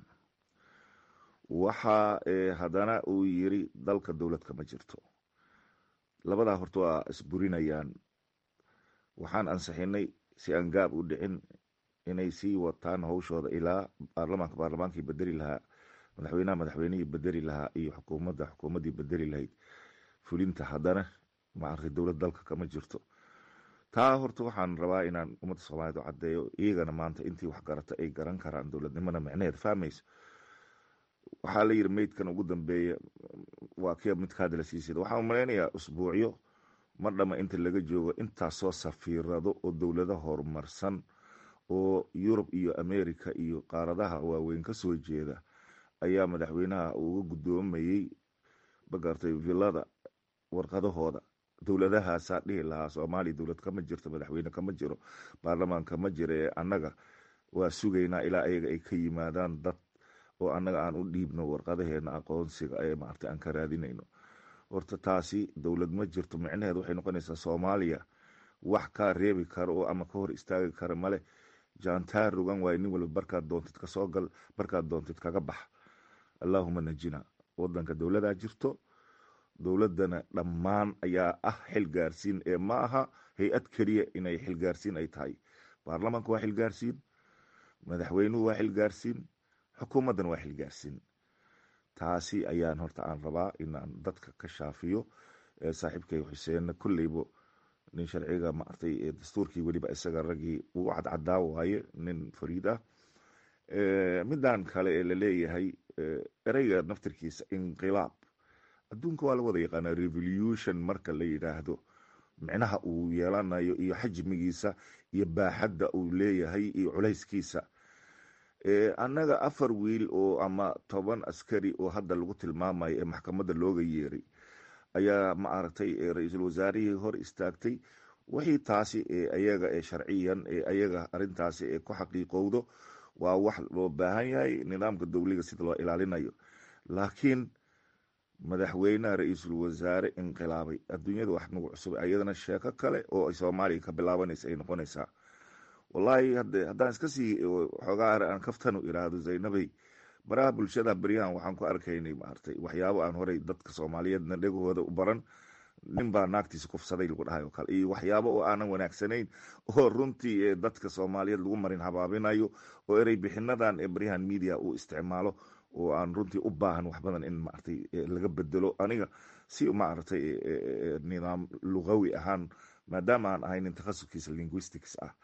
waxa haddana uu yiri dalka dowlad kama jirto labadaa horta waa isburinayaan waxaan ansixinay si aan gaab u dhicin inay sii wataan howshooda ilaa baarlamaanka baarlamaankii bedeli lahaa madaxweynaha madaxweynihii bedeli lahaa iyo xukuumadda xukuumaddii bedeli lahayd fulinta haddana maaragtay dowlad dalka kama jirto taa horta waxaan rabaa inaan ummadda soomaaliyed u caddeeyo iyagana maanta intii wax garata ay garan karaan dowladnimada micnaheed fahmayso waxaa la yiri meydkan ugu dambeeya waa kia midka hadda la siisida waxaan umalaynayaa usbuucyo ma dhama inta laga joogo intaasoo safiirado oo dowlado horumarsan oo yurub iyo america iyo qaaradaha waaweyn ka soo jeeda ayaa madaxweynaha uga guddoomayey magartay villada warqadahooda dowladahaasaa dhihi lahaa soomaaliya dowlad kama jirto madaxweyne kama jiro baarlamaan kama jiro ee annaga waa sugaynaa ilaa ayaga ay ka yimaadaan dad oo annaga aan u dhiibno warqadaheena aqoonsiga ee maarta aan ka raadinayno horta taasi dowlad ma jirto micnaheed waxay noqonaysaa soomaaliya wax kaa reebi karo oo ama ka hor istaagi kara male jaantaar rogan waaye nin walba barkaad doontid kasoo gal barkaad doontid kaga bax allaahuma najina wadanka dowladaa jirto dowladana dhammaan ayaa ah xilgaarsiin ee ma aha hay-ad keliya inay xilgaarsiin ay tahay baarlamaanka waa xilgaarsiin madaxweynuhu waa xilgaarsiin xukuumaddan waa xilgaarsiin taasi ayaan horta aan rabaa inaan dadka ka shaafiyo saaxiibkay xuseenna kolleybo nin sharciga maartay dastuurkii weliba isaga raggii uu cadcadaa waaye nin fariid ah midan kale ee laleeyahay ereyga naftirkiisa inqilaab adduunka waa la wada yaqaanaa revolution marka la yidhaahdo micnaha uu yeelanayo iyo xajmigiisa iyo baaxadda uu leeyahay iyo culayskiisa annaga afar wiil oo ama toban askari oo hadda lagu tilmaamayo ee maxkamadda looga yeeray ayaa ma aragtay ra-iisul wasaarihii hor istaagtay wixii taasi ayaga ee sharciyan ee ayaga arintaasi ee ku xaqiiqowdo waa wax loo baahan yahay nidaamka dowliga sida loo ilaalinayo laakiin madaxweynaha ra-iisul wasaare inqilaabay adduunyada wax nagu cusub ayadana sheeko kale oo ay soomaaliya ka bilaabanaysa ay noqonaysaa wallaahi haddaan iska sii xoogaa aan kaftanu iraahdo zaynabay baraha bulshada beryahan waxaan ku arkaynay maartay waxyaabo aan horey dadka soomaaliyeedna dhegahooda u baran nin baa naagtiisa kufsaday lagu dhahay oo kale iyo waxyaabo oo aanan wanaagsanayn oo runtii ee dadka soomaaliyeed lagu marin habaabinayo oo erey bixinadan ee beryahan media uu isticmaalo oo aan runtii u baahan wax badan in maartay laga bedelo aniga si maaragtay nidaam lugawi ahaan maadaama aan ahay nin takhasuskiisa linguistics ah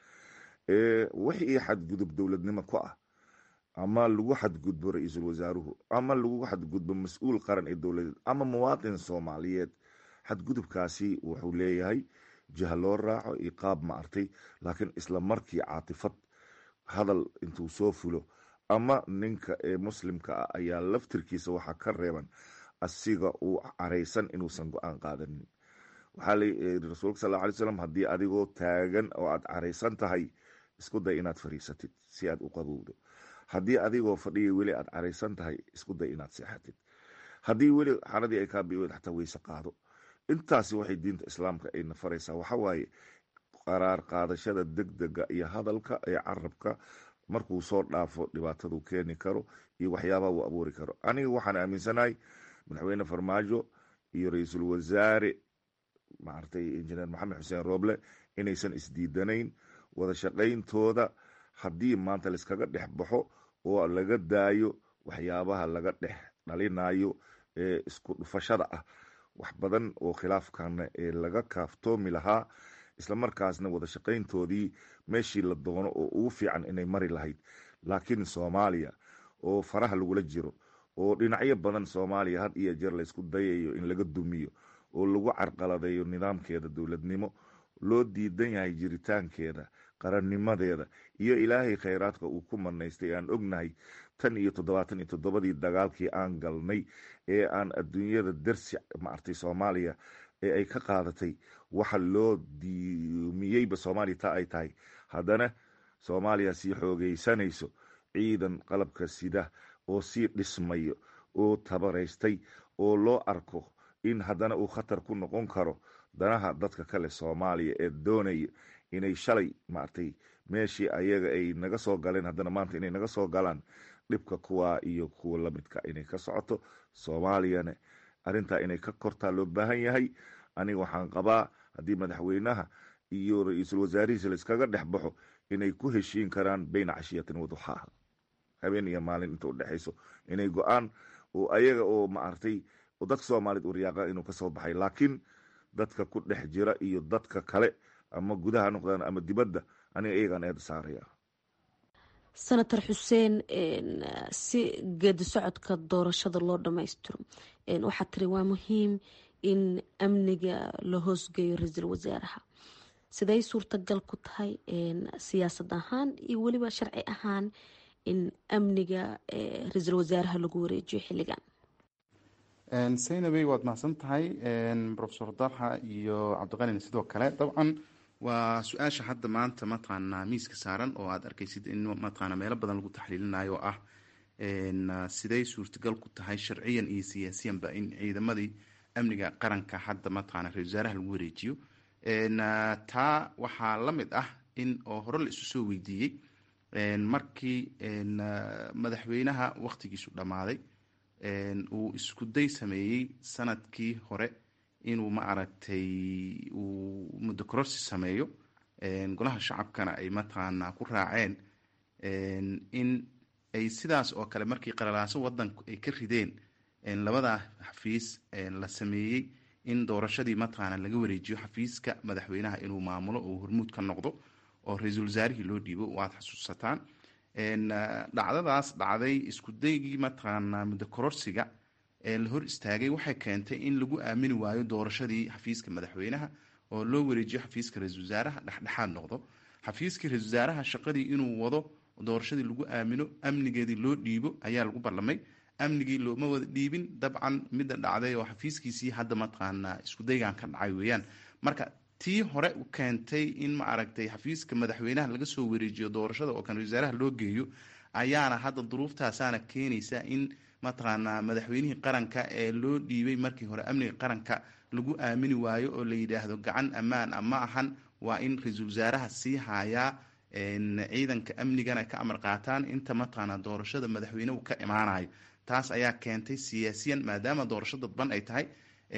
wixii xadgudub dowladnimo ku ah ama lagu xadgudbo ra-iisul wasaaruhu ama lagu xadgudbo mas-uul qaran ee dowladeed ama muwaatin soomaaliyeed xadgudubkaasi wuxuu leeyahay jiha loo raaco iyo qaab maartay laakiin isla markii caatifad hadal intuu soo fulo ama ninka ee muslimka ah ayaa laftirkiisa waxaa ka reeban asiga uu caraysan inuusan go-aan qaadanin waxaa la rasuulka sal alay slam haddii adigoo taagan oo aad caraysan tahay isku day inaad fariisatid si aad u qabowdo haddii adigoo fadhiya weli aad caraysan tahay isku day inaad seexatid haddii weli xaradii ay kaa biwed xataa weyse qaado intaasi waxay diinta islaamka ayna faraysaa waxawaaye qaraar qaadashada degdega iyo hadalka ee carabka markuu soo dhaafo dhibaataduu keeni karo iyo waxyaabaha uu abuuri karo aniga waxaan aaminsanahay madaxweyne farmaajo iyo ra-iisul wasaare maaragtay injineer maxamed xuseen rooble inaysan isdiidanayn wada shaqayntooda haddii maanta laiskaga dhex baxo oo laga daayo waxyaabaha laga dhex dhalinayo ee isku dhufashada ah wax badan oo khilaafkana ee laga kaaftoomi lahaa islamarkaasna wada shaqayntoodii meeshii la doono oo ugu fiican inay mari lahayd laakiin soomaaliya oo faraha lagula jiro oo dhinacyo badan soomaaliya had iyo jeer laysku dayayo in laga dumiyo oo lagu carqaladeeyo nidaamkeeda dowladnimo loo diidan yahay jiritaankeeda qarannimadeeda iyo ilaahay khayraadka uu ku manaystay aan ognahay tan iyo toddobaatan iyo toddobadii dagaalkii aan galnay ee aan adduunyada darsi maartay soomaaliya ee ay ka qaadatay waxa loo diumiyeyba soomaaliya taa ay tahay haddana soomaaliya sii xoogeysanayso ciidan qalabka sida oo sii dhismayo oo tabaraystay oo loo arko in haddana uu khatar ku noqon karo danaha dadka kale soomaaliya ee doonaya inay shalay maartay meeshii ayaga ay naga soo galeen haddana maanta inay naga soo galaan dhibka kuwaa iyo kuwa lamidka inay ka socoto soomaaliyana arrintaa inay ka kortaa loo baahan yahay aniga waxaan qabaa haddii madaxweynaha iyo ra-iisul wasaarihiisa laiskaga dhex baxo inay ku heshiin karaan beyna cashiyatin waduxaaha habeen iyo maalin inta udhexayso inay go-aan oo ayaga oo maartay oo dadka soomaaliyed u riyaaqa inuu kasoo baxay laakiin dadka ku dhex jira iyo dadka kale ama gudaha noqdaan ama dibadda aniga iyagaan eeda saaraya senator xuseen si geedi socodka doorashada loo dhammaystiro waxaa tiri waa muhiim in amniga la hoosgeeyo ra-iisul wasaaraha siday suurtagal ku tahay siyaasad ahaan iyo weliba sharci ahaan in amniga ra-iisul wasaaraha lagu wareejiyo xilligan saynabey waad mahadsan tahay rofesor dalxa iyo cabdiqanin sidoo kale dabcan waa su-aasha hadda maanta mataqaanaa miiska saaran oo aad arkaysid in mataqaana meelo badan lagu taxliilinayo oo ah siday suurtagal ku tahay sharciyan iyo siyaasiyanba in ciidamadii amniga qaranka hadda mataqaana ra-isul wasaaraha lagu wareejiyo taa waxaa la mid ah in oo hore la isu soo weydiiyey markii madaxweynaha waqtigiisu dhammaaday uu isku day sameeyey sanadkii hore inuu ma aragtay uu muddo kororsi sameeyo golaha shacabkana ay mataqaanaa ku raaceen in ay sidaas oo kale markii qalalaaso wadanku ay ka rideen labadaa xafiis la sameeyey in doorashadii mataqaana laga wareejiyo xafiiska madaxweynaha inuu maamulo oo hormuud ka noqdo oo ra-iisul wasaarihii loo dhiibo waad xasuusataan dhacdadaas dhacday isku daygii mataqaanaa muddo kororsiga la hor istaagay waxay keentay in lagu aamini waayo doorashadii xafiiska madaxweynaha oo loo wareejiyo xafiiska ra-isul wasaaraha dhexdhexaad noqdo xafiiskii ra-isul wasaaraha shaqadii inuu wado doorashadii lagu aamino amnigeedii loo dhiibo ayaa lagu ballamay amnigii looma wada dhiibin dabcan midda dhacday oo xafiiskiisii hadda mataqaanaa iskudaygan ka dhacay weeyaan marka tii hore u keentay in ma aragtay xafiiska madaxweynaha laga soo wareejiyo doorashada oo kan ra-isul wasaaraha loo geeyo ayaana hadda duruuftaasaana keenaysa in mataqaanaa madaxweynihii qaranka ee loo dhiibay markii hore amniga qaranka lagu aamini waayo oo la yidhaahdo gacan ammaan a ma ahan waa in ra-iisul wasaaraha sii haayaa ciidanka amnigana ka amar qaataan inta mataqaanaa doorashada madaxweynehu ka imaanayo taas ayaa keentay siyaasiyan maadaama doorasho dadban ay tahay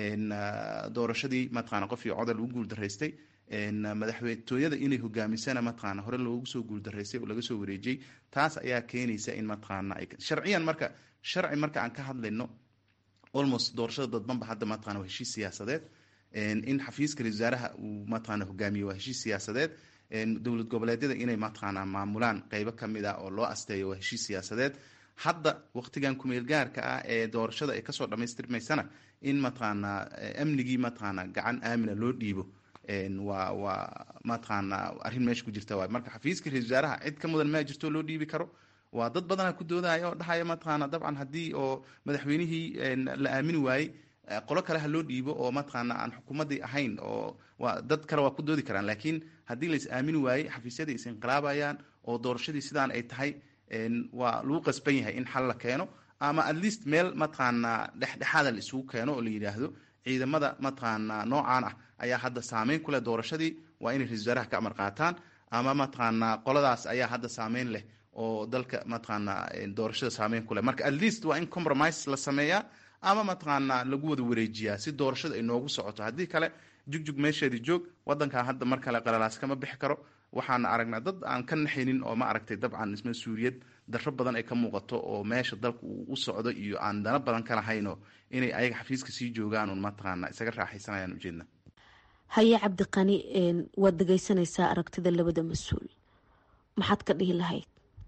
doorashadii mataqaana qofkii coda lagu guuldaraystay madaxtooyada inay hogaamisana mataqaana hore loogu soo guuldaraystay oo laga soo wareejiyey taas ayaa keenaysa in mataqaana sharciyan marka sharci marka aan ka hadlayno almost doorashada dadbanba hadda mataqana waa heshiis siyaasadeed in xafiiska ra-isul wasaaraha uu mataqaana hogaamiyo waa heshiis siyaasadeed dowlad goboleedyada inay mataqaana maamulaan qeybo kamid ah oo loo asteeyo waa heshiis siyaasadeed hadda waqtigan kumeel gaarka ah ee doorashada ay kasoo dhamaystirmaysana in mataqaanaa amnigii mataqaana gacan aamina loo dhiibo waa waa mataqaanaa arrin meesha ku jirta waay marka xafiiska ra-isul wasaaraha cid ka mudan maa jirto loo dhiibi karo waa dad badana ku doodaya oo dhahaya mataqaana dabcan haddii oo madaxweynihii la aamini waayey qolo kale ha loo dhiibo oo mataqaana aan xukuumadii ahayn oo waa dad kale waa ku doodi karaan laakiin haddii lais aamini waayey xafiisyadii is inqilaabayaan oo doorashadii sidaan ay tahay waa lagu qasban yahay in xal la keeno ama at least meel mataqaanaa dhexdhexaada la isugu keeno oo la yidhaahdo ciidamada mataqaanaa noocaan ah ayaa hadda saameyn ku leh doorashadii waa inay ra-isul wasaaraha ka amar qaataan ama mataqaanaa qoladaas ayaa hadda saameyn leh oo dalka mataqaanaa doorashada saameyn ku leh marka at least waa in compromise la sameeyaa ama mataqaanaa lagu wada wareejiyaa si doorashada ay noogu socoto haddii kale jugjug meesheedii joog wadankan hadda mar kale qalalaas kama bixi karo waxaan aragnaa dad aan ka naxaynin oo ma aragtay dabcan mas-uuliyad darro badan ay ka muuqato oo meesha dalka uu u socdo iyo aan dana badan ka lahayno inay ayaga xafiiska sii joogaan un mataqaana isaga raaxaysanayaan ujeedna haye cabdiqani waad dhegeysanaysaa aragtida labada mas-uul maxaad ka dhihi lahayd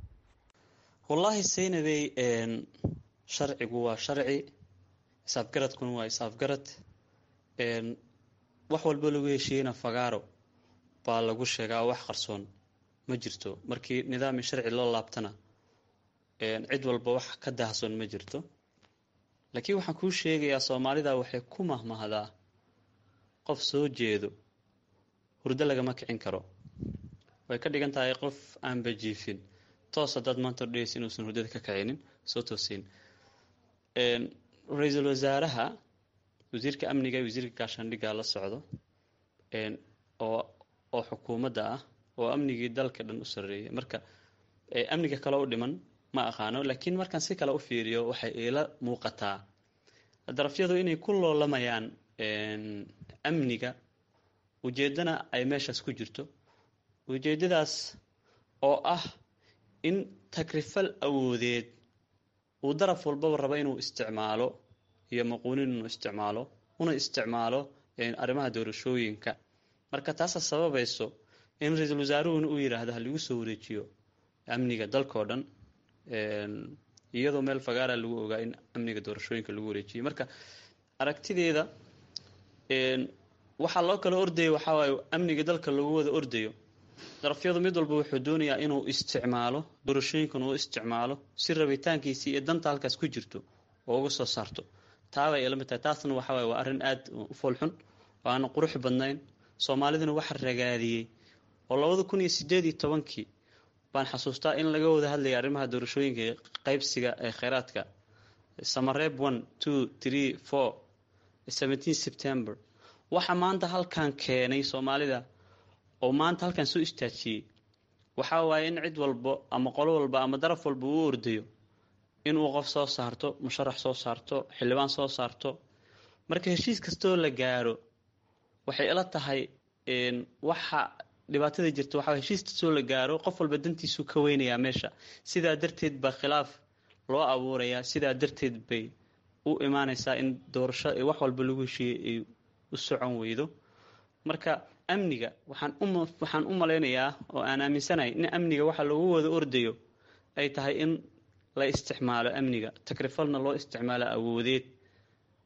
wallaahi saynabey sharcigu waa sharci isaafgaradkuna waa isaafgarad wax walbo lagu heshiiyeyna fagaaro baa lagu sheegaa wax qarsoon ma jirto markii nidaami sharci loo laabtana cid walba wax ka daahsoon ma jirto laakiin waxaan kuu sheegayaa soomaalida waxay ku mahmahdaa qof soo jeedo hurdo lagama kicin karo way ka dhigan tahay qof aan bajiifin toos haddaad maanta odhegeysa inuusan hurdada ka kicinin soo toosin ra-iisul wasaaraha wasiirka amniga iyo wasiirka gaashaandhigga la socdo oo oo xukuumadda ah oo amnigii dalka dhan u sarreeyay marka amniga kale u dhiman ma aqaano laakiin markaan si kale u fiiriyo waxay iila muuqataa darafyadu inay ku loolamayaan amniga ujeeddana ay meeshaas ku jirto ujeeddadaas oo ah in takrifal awoodeed uu daraf walbaba rabo inuu isticmaalo iyo maquunin inuu isticmaalo una isticmaalo arrimaha doorashooyinka marka taasa sababayso in ra-iisul wasaaruhuna uu yidhaahdo halagu soo wareejiyo amniga dalkao dhan iyadoo meel fagaara lagu ogaa in amniga doorashooyinka lagu wareejiyay marka aragtideeda waxaa loo kala ordaya waxaa waaye amniga dalka lagu wada ordayo darafyadu mid walba wuxuu doonayaa inuu isticmaalo doorashooyinkan uu isticmaalo si rabitaankiisii iyo danta halkaas ku jirto oo uga soo saarto taabay ilamid tahay taasna waxa waye waa arrin aada u foolxun oo aan qurux badnayn soomaaliduna waxa ragaadiyey oo labada kun iyo sideed iyo tobankii baan xasuustaa in laga wada hadlayay arrimaha doorashooyinka qaybsiga ee kheyraadka samareeb one two three four seventeen september waxa maanta halkan keenay soomaalida oo maanta halkan soo istaajiyey waxaa waaye in cid walbo ama qolo walba ama daraf walba uu ordayo inuu qof soo saarto musharax soo saarto xildhibaan soo saarto marka heshiis kastoo la gaaro waxay ila tahay waxa dhibaatada jirta waxaa heshiis kastoo la gaaro qof walba dantiisuu ka weynayaa meesha sidaa darteed baa khilaaf loo abuurayaa sidaa darteed bay u imaanaysaa in doorasho wax walba lagu heshiiyey ay u socon weydo marka amniga waxaan waxaan u malaynayaa oo aan aaminsanahay in amniga waxa lagu wada ordayo ay tahay in la isticmaalo amniga takrifalna loo isticmaalo awoodeed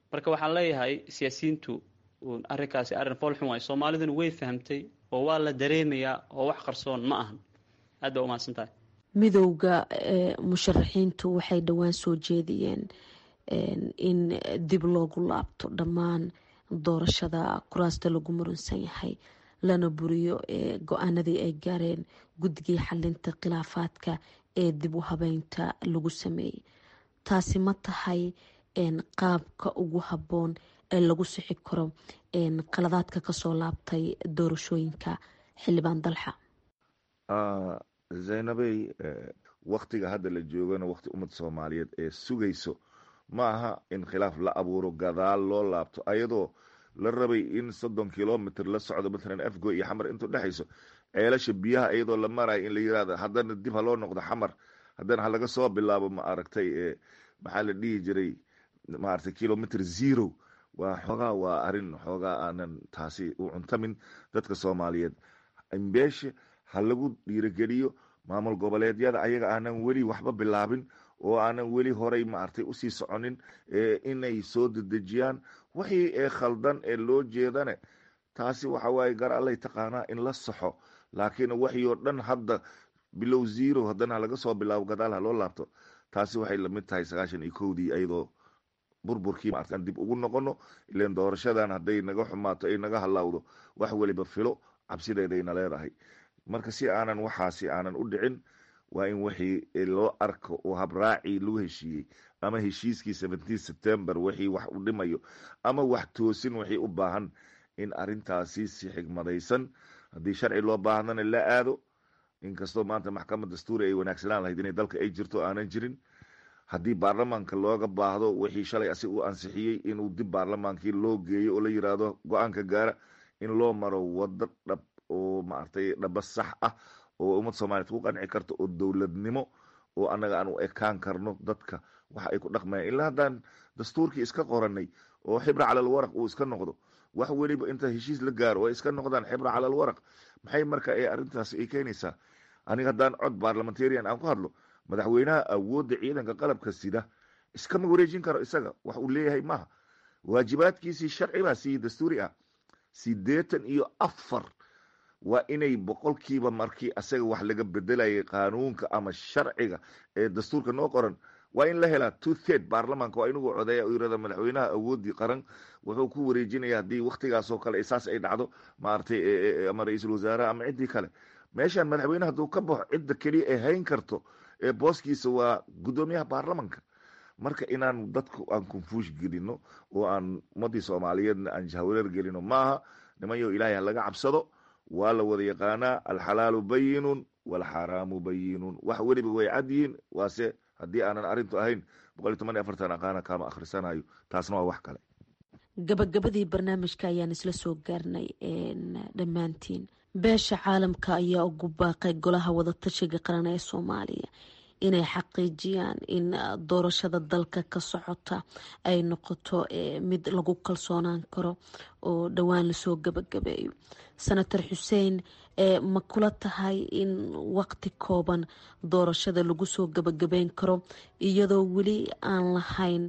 marka waxaan leeyahay siyaasiyiintu arrinkaasi arrin foolxun waay soomaaliduna way fahamtay oo waa la dareemayaa oo wax qarsoon ma ahan aad baa umahadsan tahay midowda musharaxiintu waxay dhowaan soo jeediyeen in dib loogu laabto dhammaan doorashada kuraasta lagu muransan yahay lana buriyo go-aanadii ay gaareen guddigii xalinta khilaafaadka ee dib u habeynta lagu sameeyey taasi ma tahay qaabka ugu habboon ee lagu sixi karo qaladaadka kasoo laabtay doorashooyinka xildhibaan dalxa zaynabey waktiga hadda la joogana wakti ummadda soomaaliyeed ee sugayso ma aha in khilaaf la abuuro gadaal loo laabto ayadoo la rabay in soddon kilomitr la socdo matalan afgo iyo xamar intuu dhexayso ceelasha biyaha iyadoo la marayo in la yirahdo haddana dib ha loo noqdo xamar haddana ha laga soo bilaabo ma aragtay maxaa la dhihi jiray maaragtay kilomitr zero waa xoogaa waa arrin xoogaa aanan taasi u cuntamin dadka soomaaliyeed imbeeshe ha lagu dhiirogeliyo maamul goboleedyada ayaga aanan weli waxba bilaabin oo aanan weli horay maaragtay usii soconin inay soo dedejiyaan wixii ee khaldan ee loo jeedane taasi waxa waaye gar allay taqaanaa in la saxo laakiin waxii oo dhan hadda bilow zero haddana ha laga soo bilaabo gadaal ha loo laabto taasi waxay lamid tahay sagaashan iyo kowdii iyadoo burburkii maartan dib ugu noqono ilan doorashadan hadday naga xumaato ay naga halaawdo wax weliba filo cabsideedayna leedahay marka si aanan waxaasi aanan u dhicin waa in wixii loo arko oo habraacii lagu heshiiyey ama heshiiskii seventeen september wixii wax u dhimayo ama wax toosin wixii u baahan in arintaasi si xigmadaysan haddii sharci loo baahdana la aado inkastoo maanta maxkamad dastuuri ay wanaagsanaan lahayd inay dalka ay jirto aanan jirin haddii baarlamaanka looga baahdo wixii shalay asi uu ansixiyey inuu dib baarlamaankii loo geeyo oo la yiraahdo go-aanka gaara in loo maro wado dhab oo maaragtay dhaba sax ah oo ummad soomaaliyeed ku qanci karto oo dowladnimo oo annaga aan u ekaan karno dadka waxa ay ku dhaqmayaan ilaa haddaan dastuurkii iska qoranay oo xibra calal waraq uu iska noqdo wax weliba inta heshiis la gaaro oo iska noqdaan xibra calal waraq maxay marka ee arrintaas ay keenaysaa aniga haddaan cod barlamentarian aan ku hadlo madaxweynaha awoodda ciidanka qalabka sida iskama wareejin karo isaga wax uu leeyahay maaha waajibaadkiisii sharci baa sii dastuuri ah sideetan iyo afar waa inay boqolkiiba markii asaga wax laga bedelayay qaanuunka ama sharciga ee dastuurka noo qoran waa in la helaa two third baarlamaanka waa inugu codeeya u yirahda madaxweynaha awoodii qaran wuxuu ku wareejinaya haddii waktigaasoo kale saas ay dhacdo maaragtay ama ra-iisul wasaaraha ama ciddii kale meeshaan madaxweyne hadduu ka baxo cidda keliya ay hayn karto ee booskiisa waa guddoomiyaha baarlamanka marka inaan dadku aan confush gelino oo aan ummadii soomaaliyeedna aan jahwareer gelino maaha nimanyo ilaahay ha laga cabsado waa la wada yaqaanaa alxalaalu bayinun walxaraamu bayinun wax weliba way cad yihiin waase haddii aanan arintu ahayn boqol iyo toban iyo afartan aqaana kaama akhrisanayo taasna waa wax kale gabagabadii barnaamijka ayaan isla soo gaarnay dhammaantiin beesha caalamka ayaa ugu baaqay golaha wadatashiga qaran ee soomaaliya inay xaqiijiyaan in doorashada dalka ka socota ay noqoto mid lagu kalsoonaan karo oo dhowaan lasoo gabagabeeyo senator xuseen ma kula tahay in waqti kooban doorashada lagu soo gabagabeyn karo iyadoo weli aan lahayn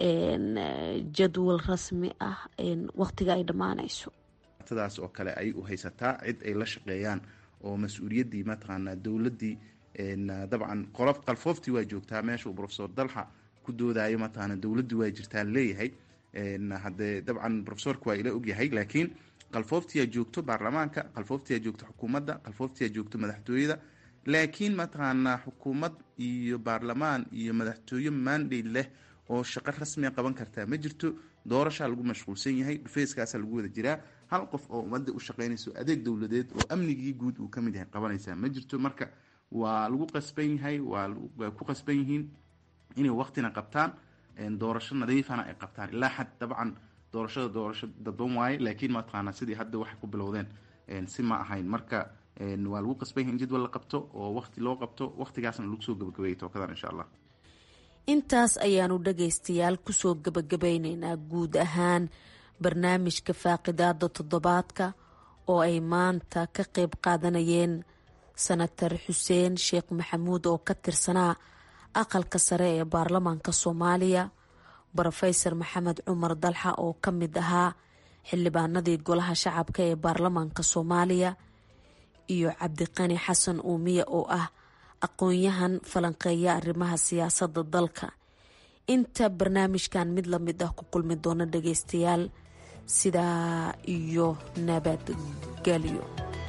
jadwal rasmi ah waqtiga ay dhammaanayso daas oo kale ay u haysataa cid ay la shaqeeyaan oo mas-uuliyaddii mataqaanaa dowladdii dabcan qolof qalfooftii waa joogtaa meesha uu profesor dalxa ku doodayo mataqaana dowladdii waa jirtaa leeyahay haddee dabcan profesorka waa ila ogyahay laakiin qalfooftiyaa joogto baarlamaanka qalfooftiyaa joogto xukuumadda qalfooftiyaa joogto madaxtooyada laakiin mataqaanaa xukuumad iyo baarlamaan iyo madaxtooye mandate leh oo shaqo rasmiga qaban kartaa ma jirto doorashaa lagu mashquulsan yahay dhufeyskaasaa lagu wada jiraa hal qof oo ummadda u shaqeynayso adeeg dowladeed oo amnigii guud uu kamid yahay qabanaysaa ma jirto marka waa lagu qasban yahay waa ku qasban yihiin inay waqtina qabtaan doorasho nadiifana ay qabtaan ilaa xad dabcan doorashada doorasho dadban waaye laakiin mataqaana sidii hadda waxay ku bilowdeen si ma ahayn marka waa lagu qasban yahay in jadwal la qabto oo waqti loo qabto waqtigaasna lagu soo gabagabeeyay tookadan insha allah intaas ayaanu dhagaystayaal kusoo gabagabeyneynaa guud ahaan barnaamijka faaqidaada toddobaadka oo ay maanta ka qeyb qaadanayeen senatar xuseen sheekh maxamuud oo ka tirsanaa aqalka sare ee baarlamaanka soomaaliya brofesor maxamed cumar dalxa oo ka mid ahaa xildhibaanadii golaha shacabka ee baarlamaanka soomaaliya iyo cabdiqani xasan uumiye oo ah aqoon-yahan falanqeeya arrimaha siyaasadda dalka inta barnaamijkan mid lamid ah ku kulmi doona dhageystayaal sidaa iyo nabadgelyo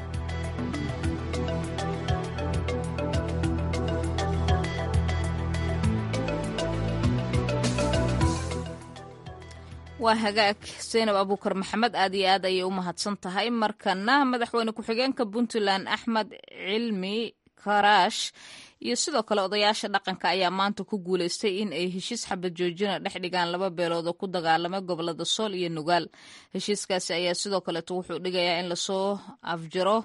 waa hagaag seynab abuukar maxamed aad iyo aad ayay u mahadsan tahay markana madaxweyne ku-xigeenka puntland axmed cilmi karaash iyo sidoo kale odayaasha dhaqanka ayaa maanta ku guuleystay in ay heshiis xabad joojina dhex dhigaan laba beelood oo ku dagaalamay gobolada sool iyo nugaal heshiiskaasi ayaa sidoo kaleeto wuxuu dhigayaa in lasoo afjaro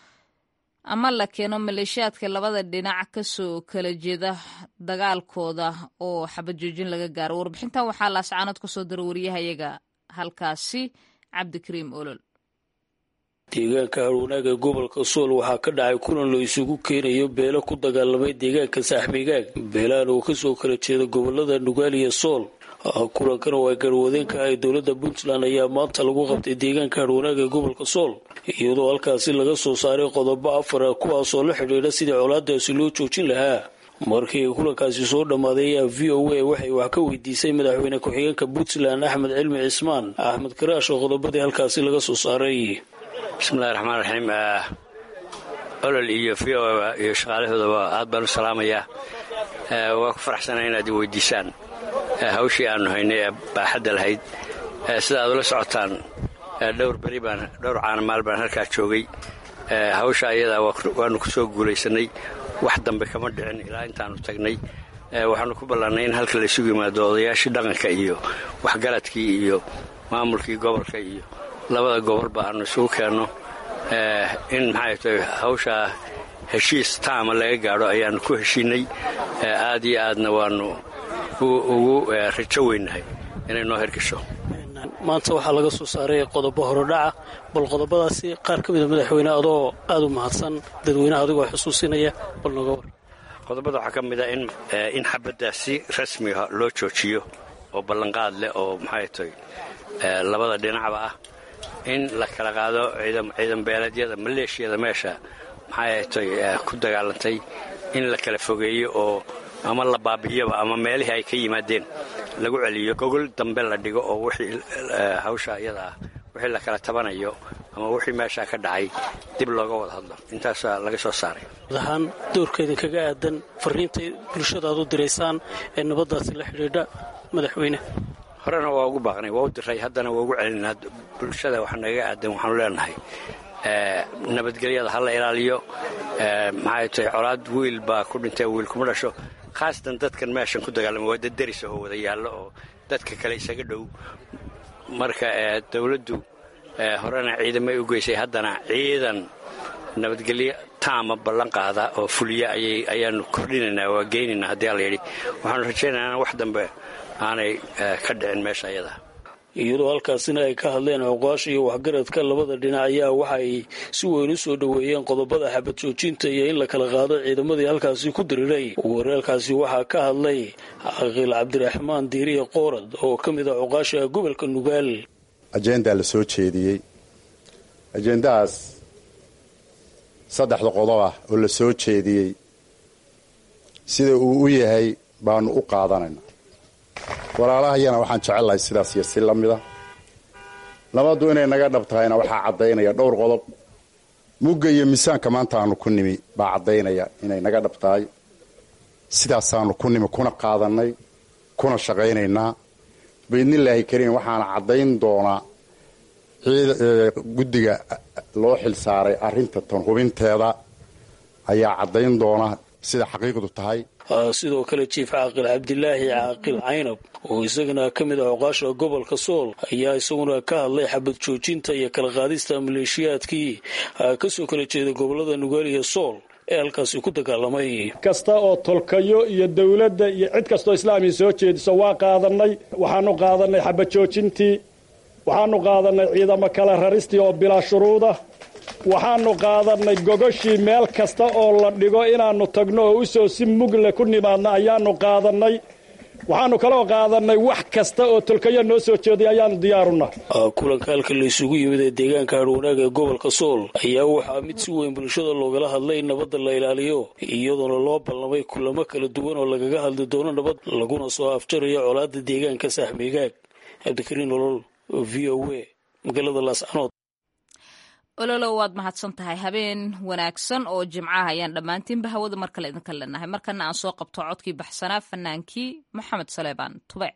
ama la keeno maleeshiyaadka labada dhinac kasoo kala jeeda dagaalkooda oo xabad joojin laga gaaro warbixintan waxaa laascaanood kasoo dira wariyahayaga halkaasi cabdikariim olol deegaanka harwanaag ee gobolka sool waxaa ka dhacay kulan la isugu keenayo beelo ku dagaalamay deegaanka saaxmigaag beelahan oo kasoo kala jeeda gobolada nugaal iyo sool kulankan oo ay garwadeenka ahay dowladda puntland ayaa maanta lagu qabtay deegaanka harwanaag ee gobolka sool iyadoo halkaasi laga soo saaray qodobo afara kuwaasoo la xidhiidha sidii colaadaasi loo joojin lahaa markii ay kulankaasi soo dhammaaday ayaa v o a waxay wax ka weydiisay madaxweyne ku-xigeenka puntland axmed cilmi cismaan axmed karaash oo qodobadii halkaasi laga soo saaray bismillahi raxmaan raxiim olol iyo v o iyo shaqaalahoodaba aad baan u salaamayaa waa ku faraxsanaa inaad i weydiisaan hawshii aanu haynay ee baaxadda lahayd sida aad ula socotaan dhowr beri baan dhowr caanamaal baan halkaa joogay hawsha ayadaa waanu ku soo guulaysanay wax dambe kama dhicin ilaa intaanu tagnay waxaanu ku ballaannay in halka laysugu yimaado odayaashii dhaqanka iyo waxgaradkii iyo maamulkii gobolka iyo labada gobolba aanu isugu keenno in maxay tahay hawshaa heshiis taama laga gaadho ayaannu ku heshiinay aad iyo aadna waannu ugu rajo weynahay inay noo hirgasho maanta waxaa laga soo saaray qodobo horodhaca bal qodobadaasi qaar ka mida madaxweyne adoo aad u mahadsan dadweynaha adigoo xusuusinaya bal nooga war qodobada waxaa ka mida in xabadda si rasmiga loo joojiyo oo ballanqaad leh oo maxay tahay labada dhinacba ah in la kala qaado ciidan beeleedyada maleeshiyada meesha maxay tay ku dagaalantay in la kala fogeeyo oo ama la baabi'iyoba ama meelihii ay ka yimaadeen lagu celiyo gogol dambe la dhigo oo wixii hawsha iyada ah wixii la kala tabanayo ama wixii meeshaa ka dhacay dib looga wada hadlo intaasaa laga soo saaray ahaan doorkeedin kaga aadan fariintay bulshada aad u diraysaan ee nabaddaasi la xidhiidha madaxweyne horena waa ugu baaqnay waa u diray haddana waa ugu celinaa bulshada wax nagaga aadan waxaanu leenahay nabadgelyada ha la ilaaliyo maxay tahay colaad wiil baa ku dhintay wiil kuma dhasho khaasatan dadkan meeshan ku dagaalama waa dad deris oo wada yaallo oo dadka kale isaga dhow marka dowladdu horena ciidamay u geysay haddana ciidan nabadgelyo taama ballan qaada oo fuliya ayaanu kordhinaynaa waa geynaynaa haddii alla yidhi waxaanu rajaynaynaa wax dambe aanay ka dhicin meesha ayada iyadoo halkaasina ay ka hadleen cuqaasha iyo waxgaradka labada dhinac ayaa waxa ay si weyn u soo dhoweeyeen qodobada xabad joojinta iyo in la kala qaado ciidamadii halkaasi ku diriray weerarkaasi waxaa ka hadlay caqiil cabdiraxmaan diiriye qoorad oo ka mid ah cuqaasha gobolka nugaal ajendaa la soo jeediyey ajendahaas saddexda qodob ah oo la soo jeediyey sida uu u yahay baanu u qaadanayna walaalahayana waxaan jecellahay sidaas iyo si la mida nabaddu inay naga dhab tahayna waxaa caddaynaya dhowr qodob mugga iyo miisaanka maanta aanu ku nimi baa caddaynaya inay naga dhab tahay sidaasaanu ku nimi kuna qaadannay kuna shaqaynaynaa biidnillaahi kariim waxaana caddayn doonaa guddiga loo xil saaray arrinta tan hubinteeda ayaa caddayn doona sida xaqiiqdu tahay sidoo kale jiif caaqil cabdilaahi caaqil caynab oo isagana ka mid ah cuqaasha gobolka sool ayaa isaguna ka hadlay xabad joojinta iyo kala qaadista maleeshiyaadkii kasoo kala jeeda gobolada nugaal iyo sool ee halkaasi ku dagaalamay kasta oo tolkayo iyo dowladda iyo cid kastoo islaamiya soo jeediso waa qaadannay waxaanu qaadannay xabad joojintii waxaanu qaadannay ciidamo kala raristii oo bilaa shuruuda waxaanu qaadannay gogoshii meel kasta oo la dhigo inaannu tagno oo usoo si mugle ku nimaadna ayaannu qaadannay waxaanu kaloo qaadanay wax kasta oo tolkayo noo soo jeeday ayaanu diyaaruna kulanka halka la isugu yimid ee deegaanka harwanaag ee gobolka sool ayaa waxaa mid si weyn bulshada loogala hadlay in nabadda la ilaaliyo iyadoona loo ballamay kulamo kala duwan oo lagaga hadli doono nabad laguna soo afjarayo colaada deegaanka saaxmigaag cabdikariin nolol v o a magaalada laascanood ololow waad mahadsan tahay habeen wanaagsan oo jimcaha ayaan dhammaantiinba hawada mar kale idinka leenahay markana aan soo qabto codkii baxsanaa fanaankii maxamed saleebaan tube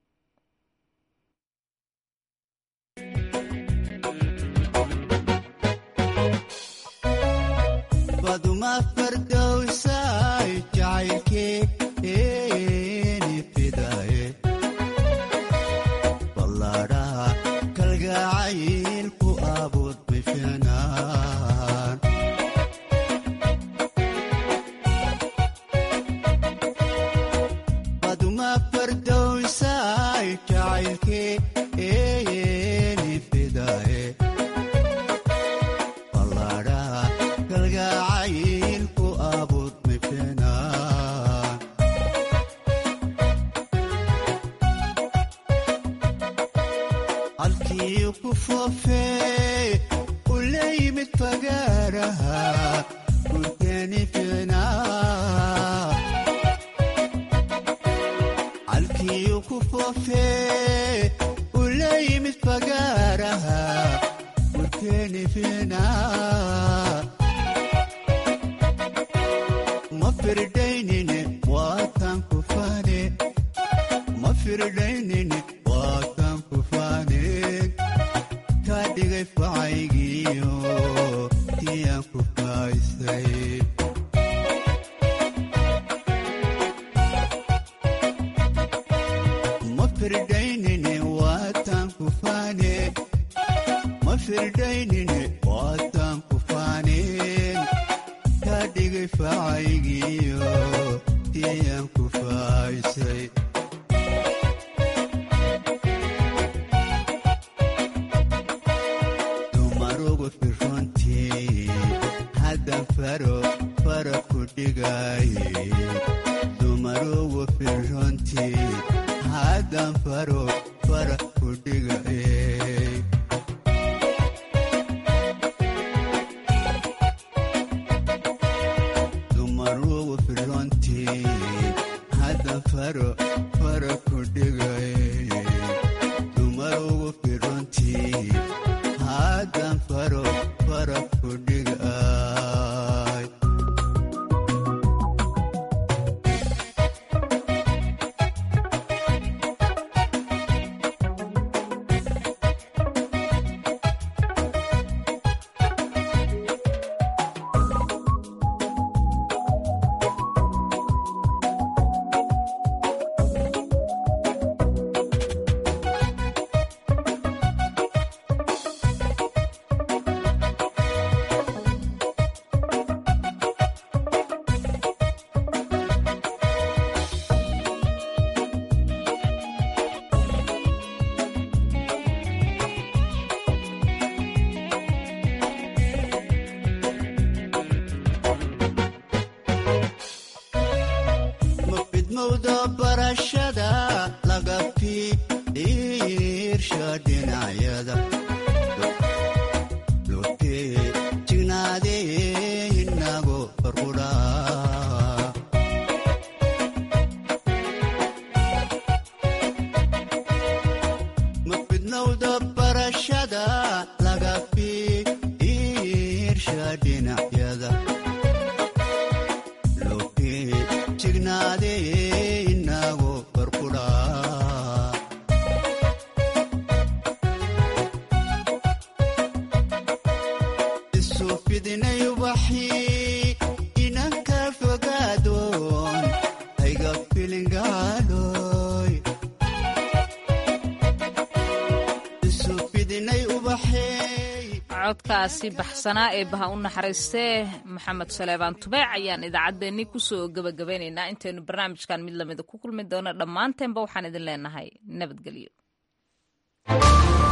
codkaasi baxsanaa ee baha u naxariistee maxamed saleebaan tubeec ayaan idaacaddeenni kusoo gebagabaynaynaa intaynu barnaamijkan mid lamida ku kulmi doono dhammaanteenba waxaan idin leenahay nabadgelyo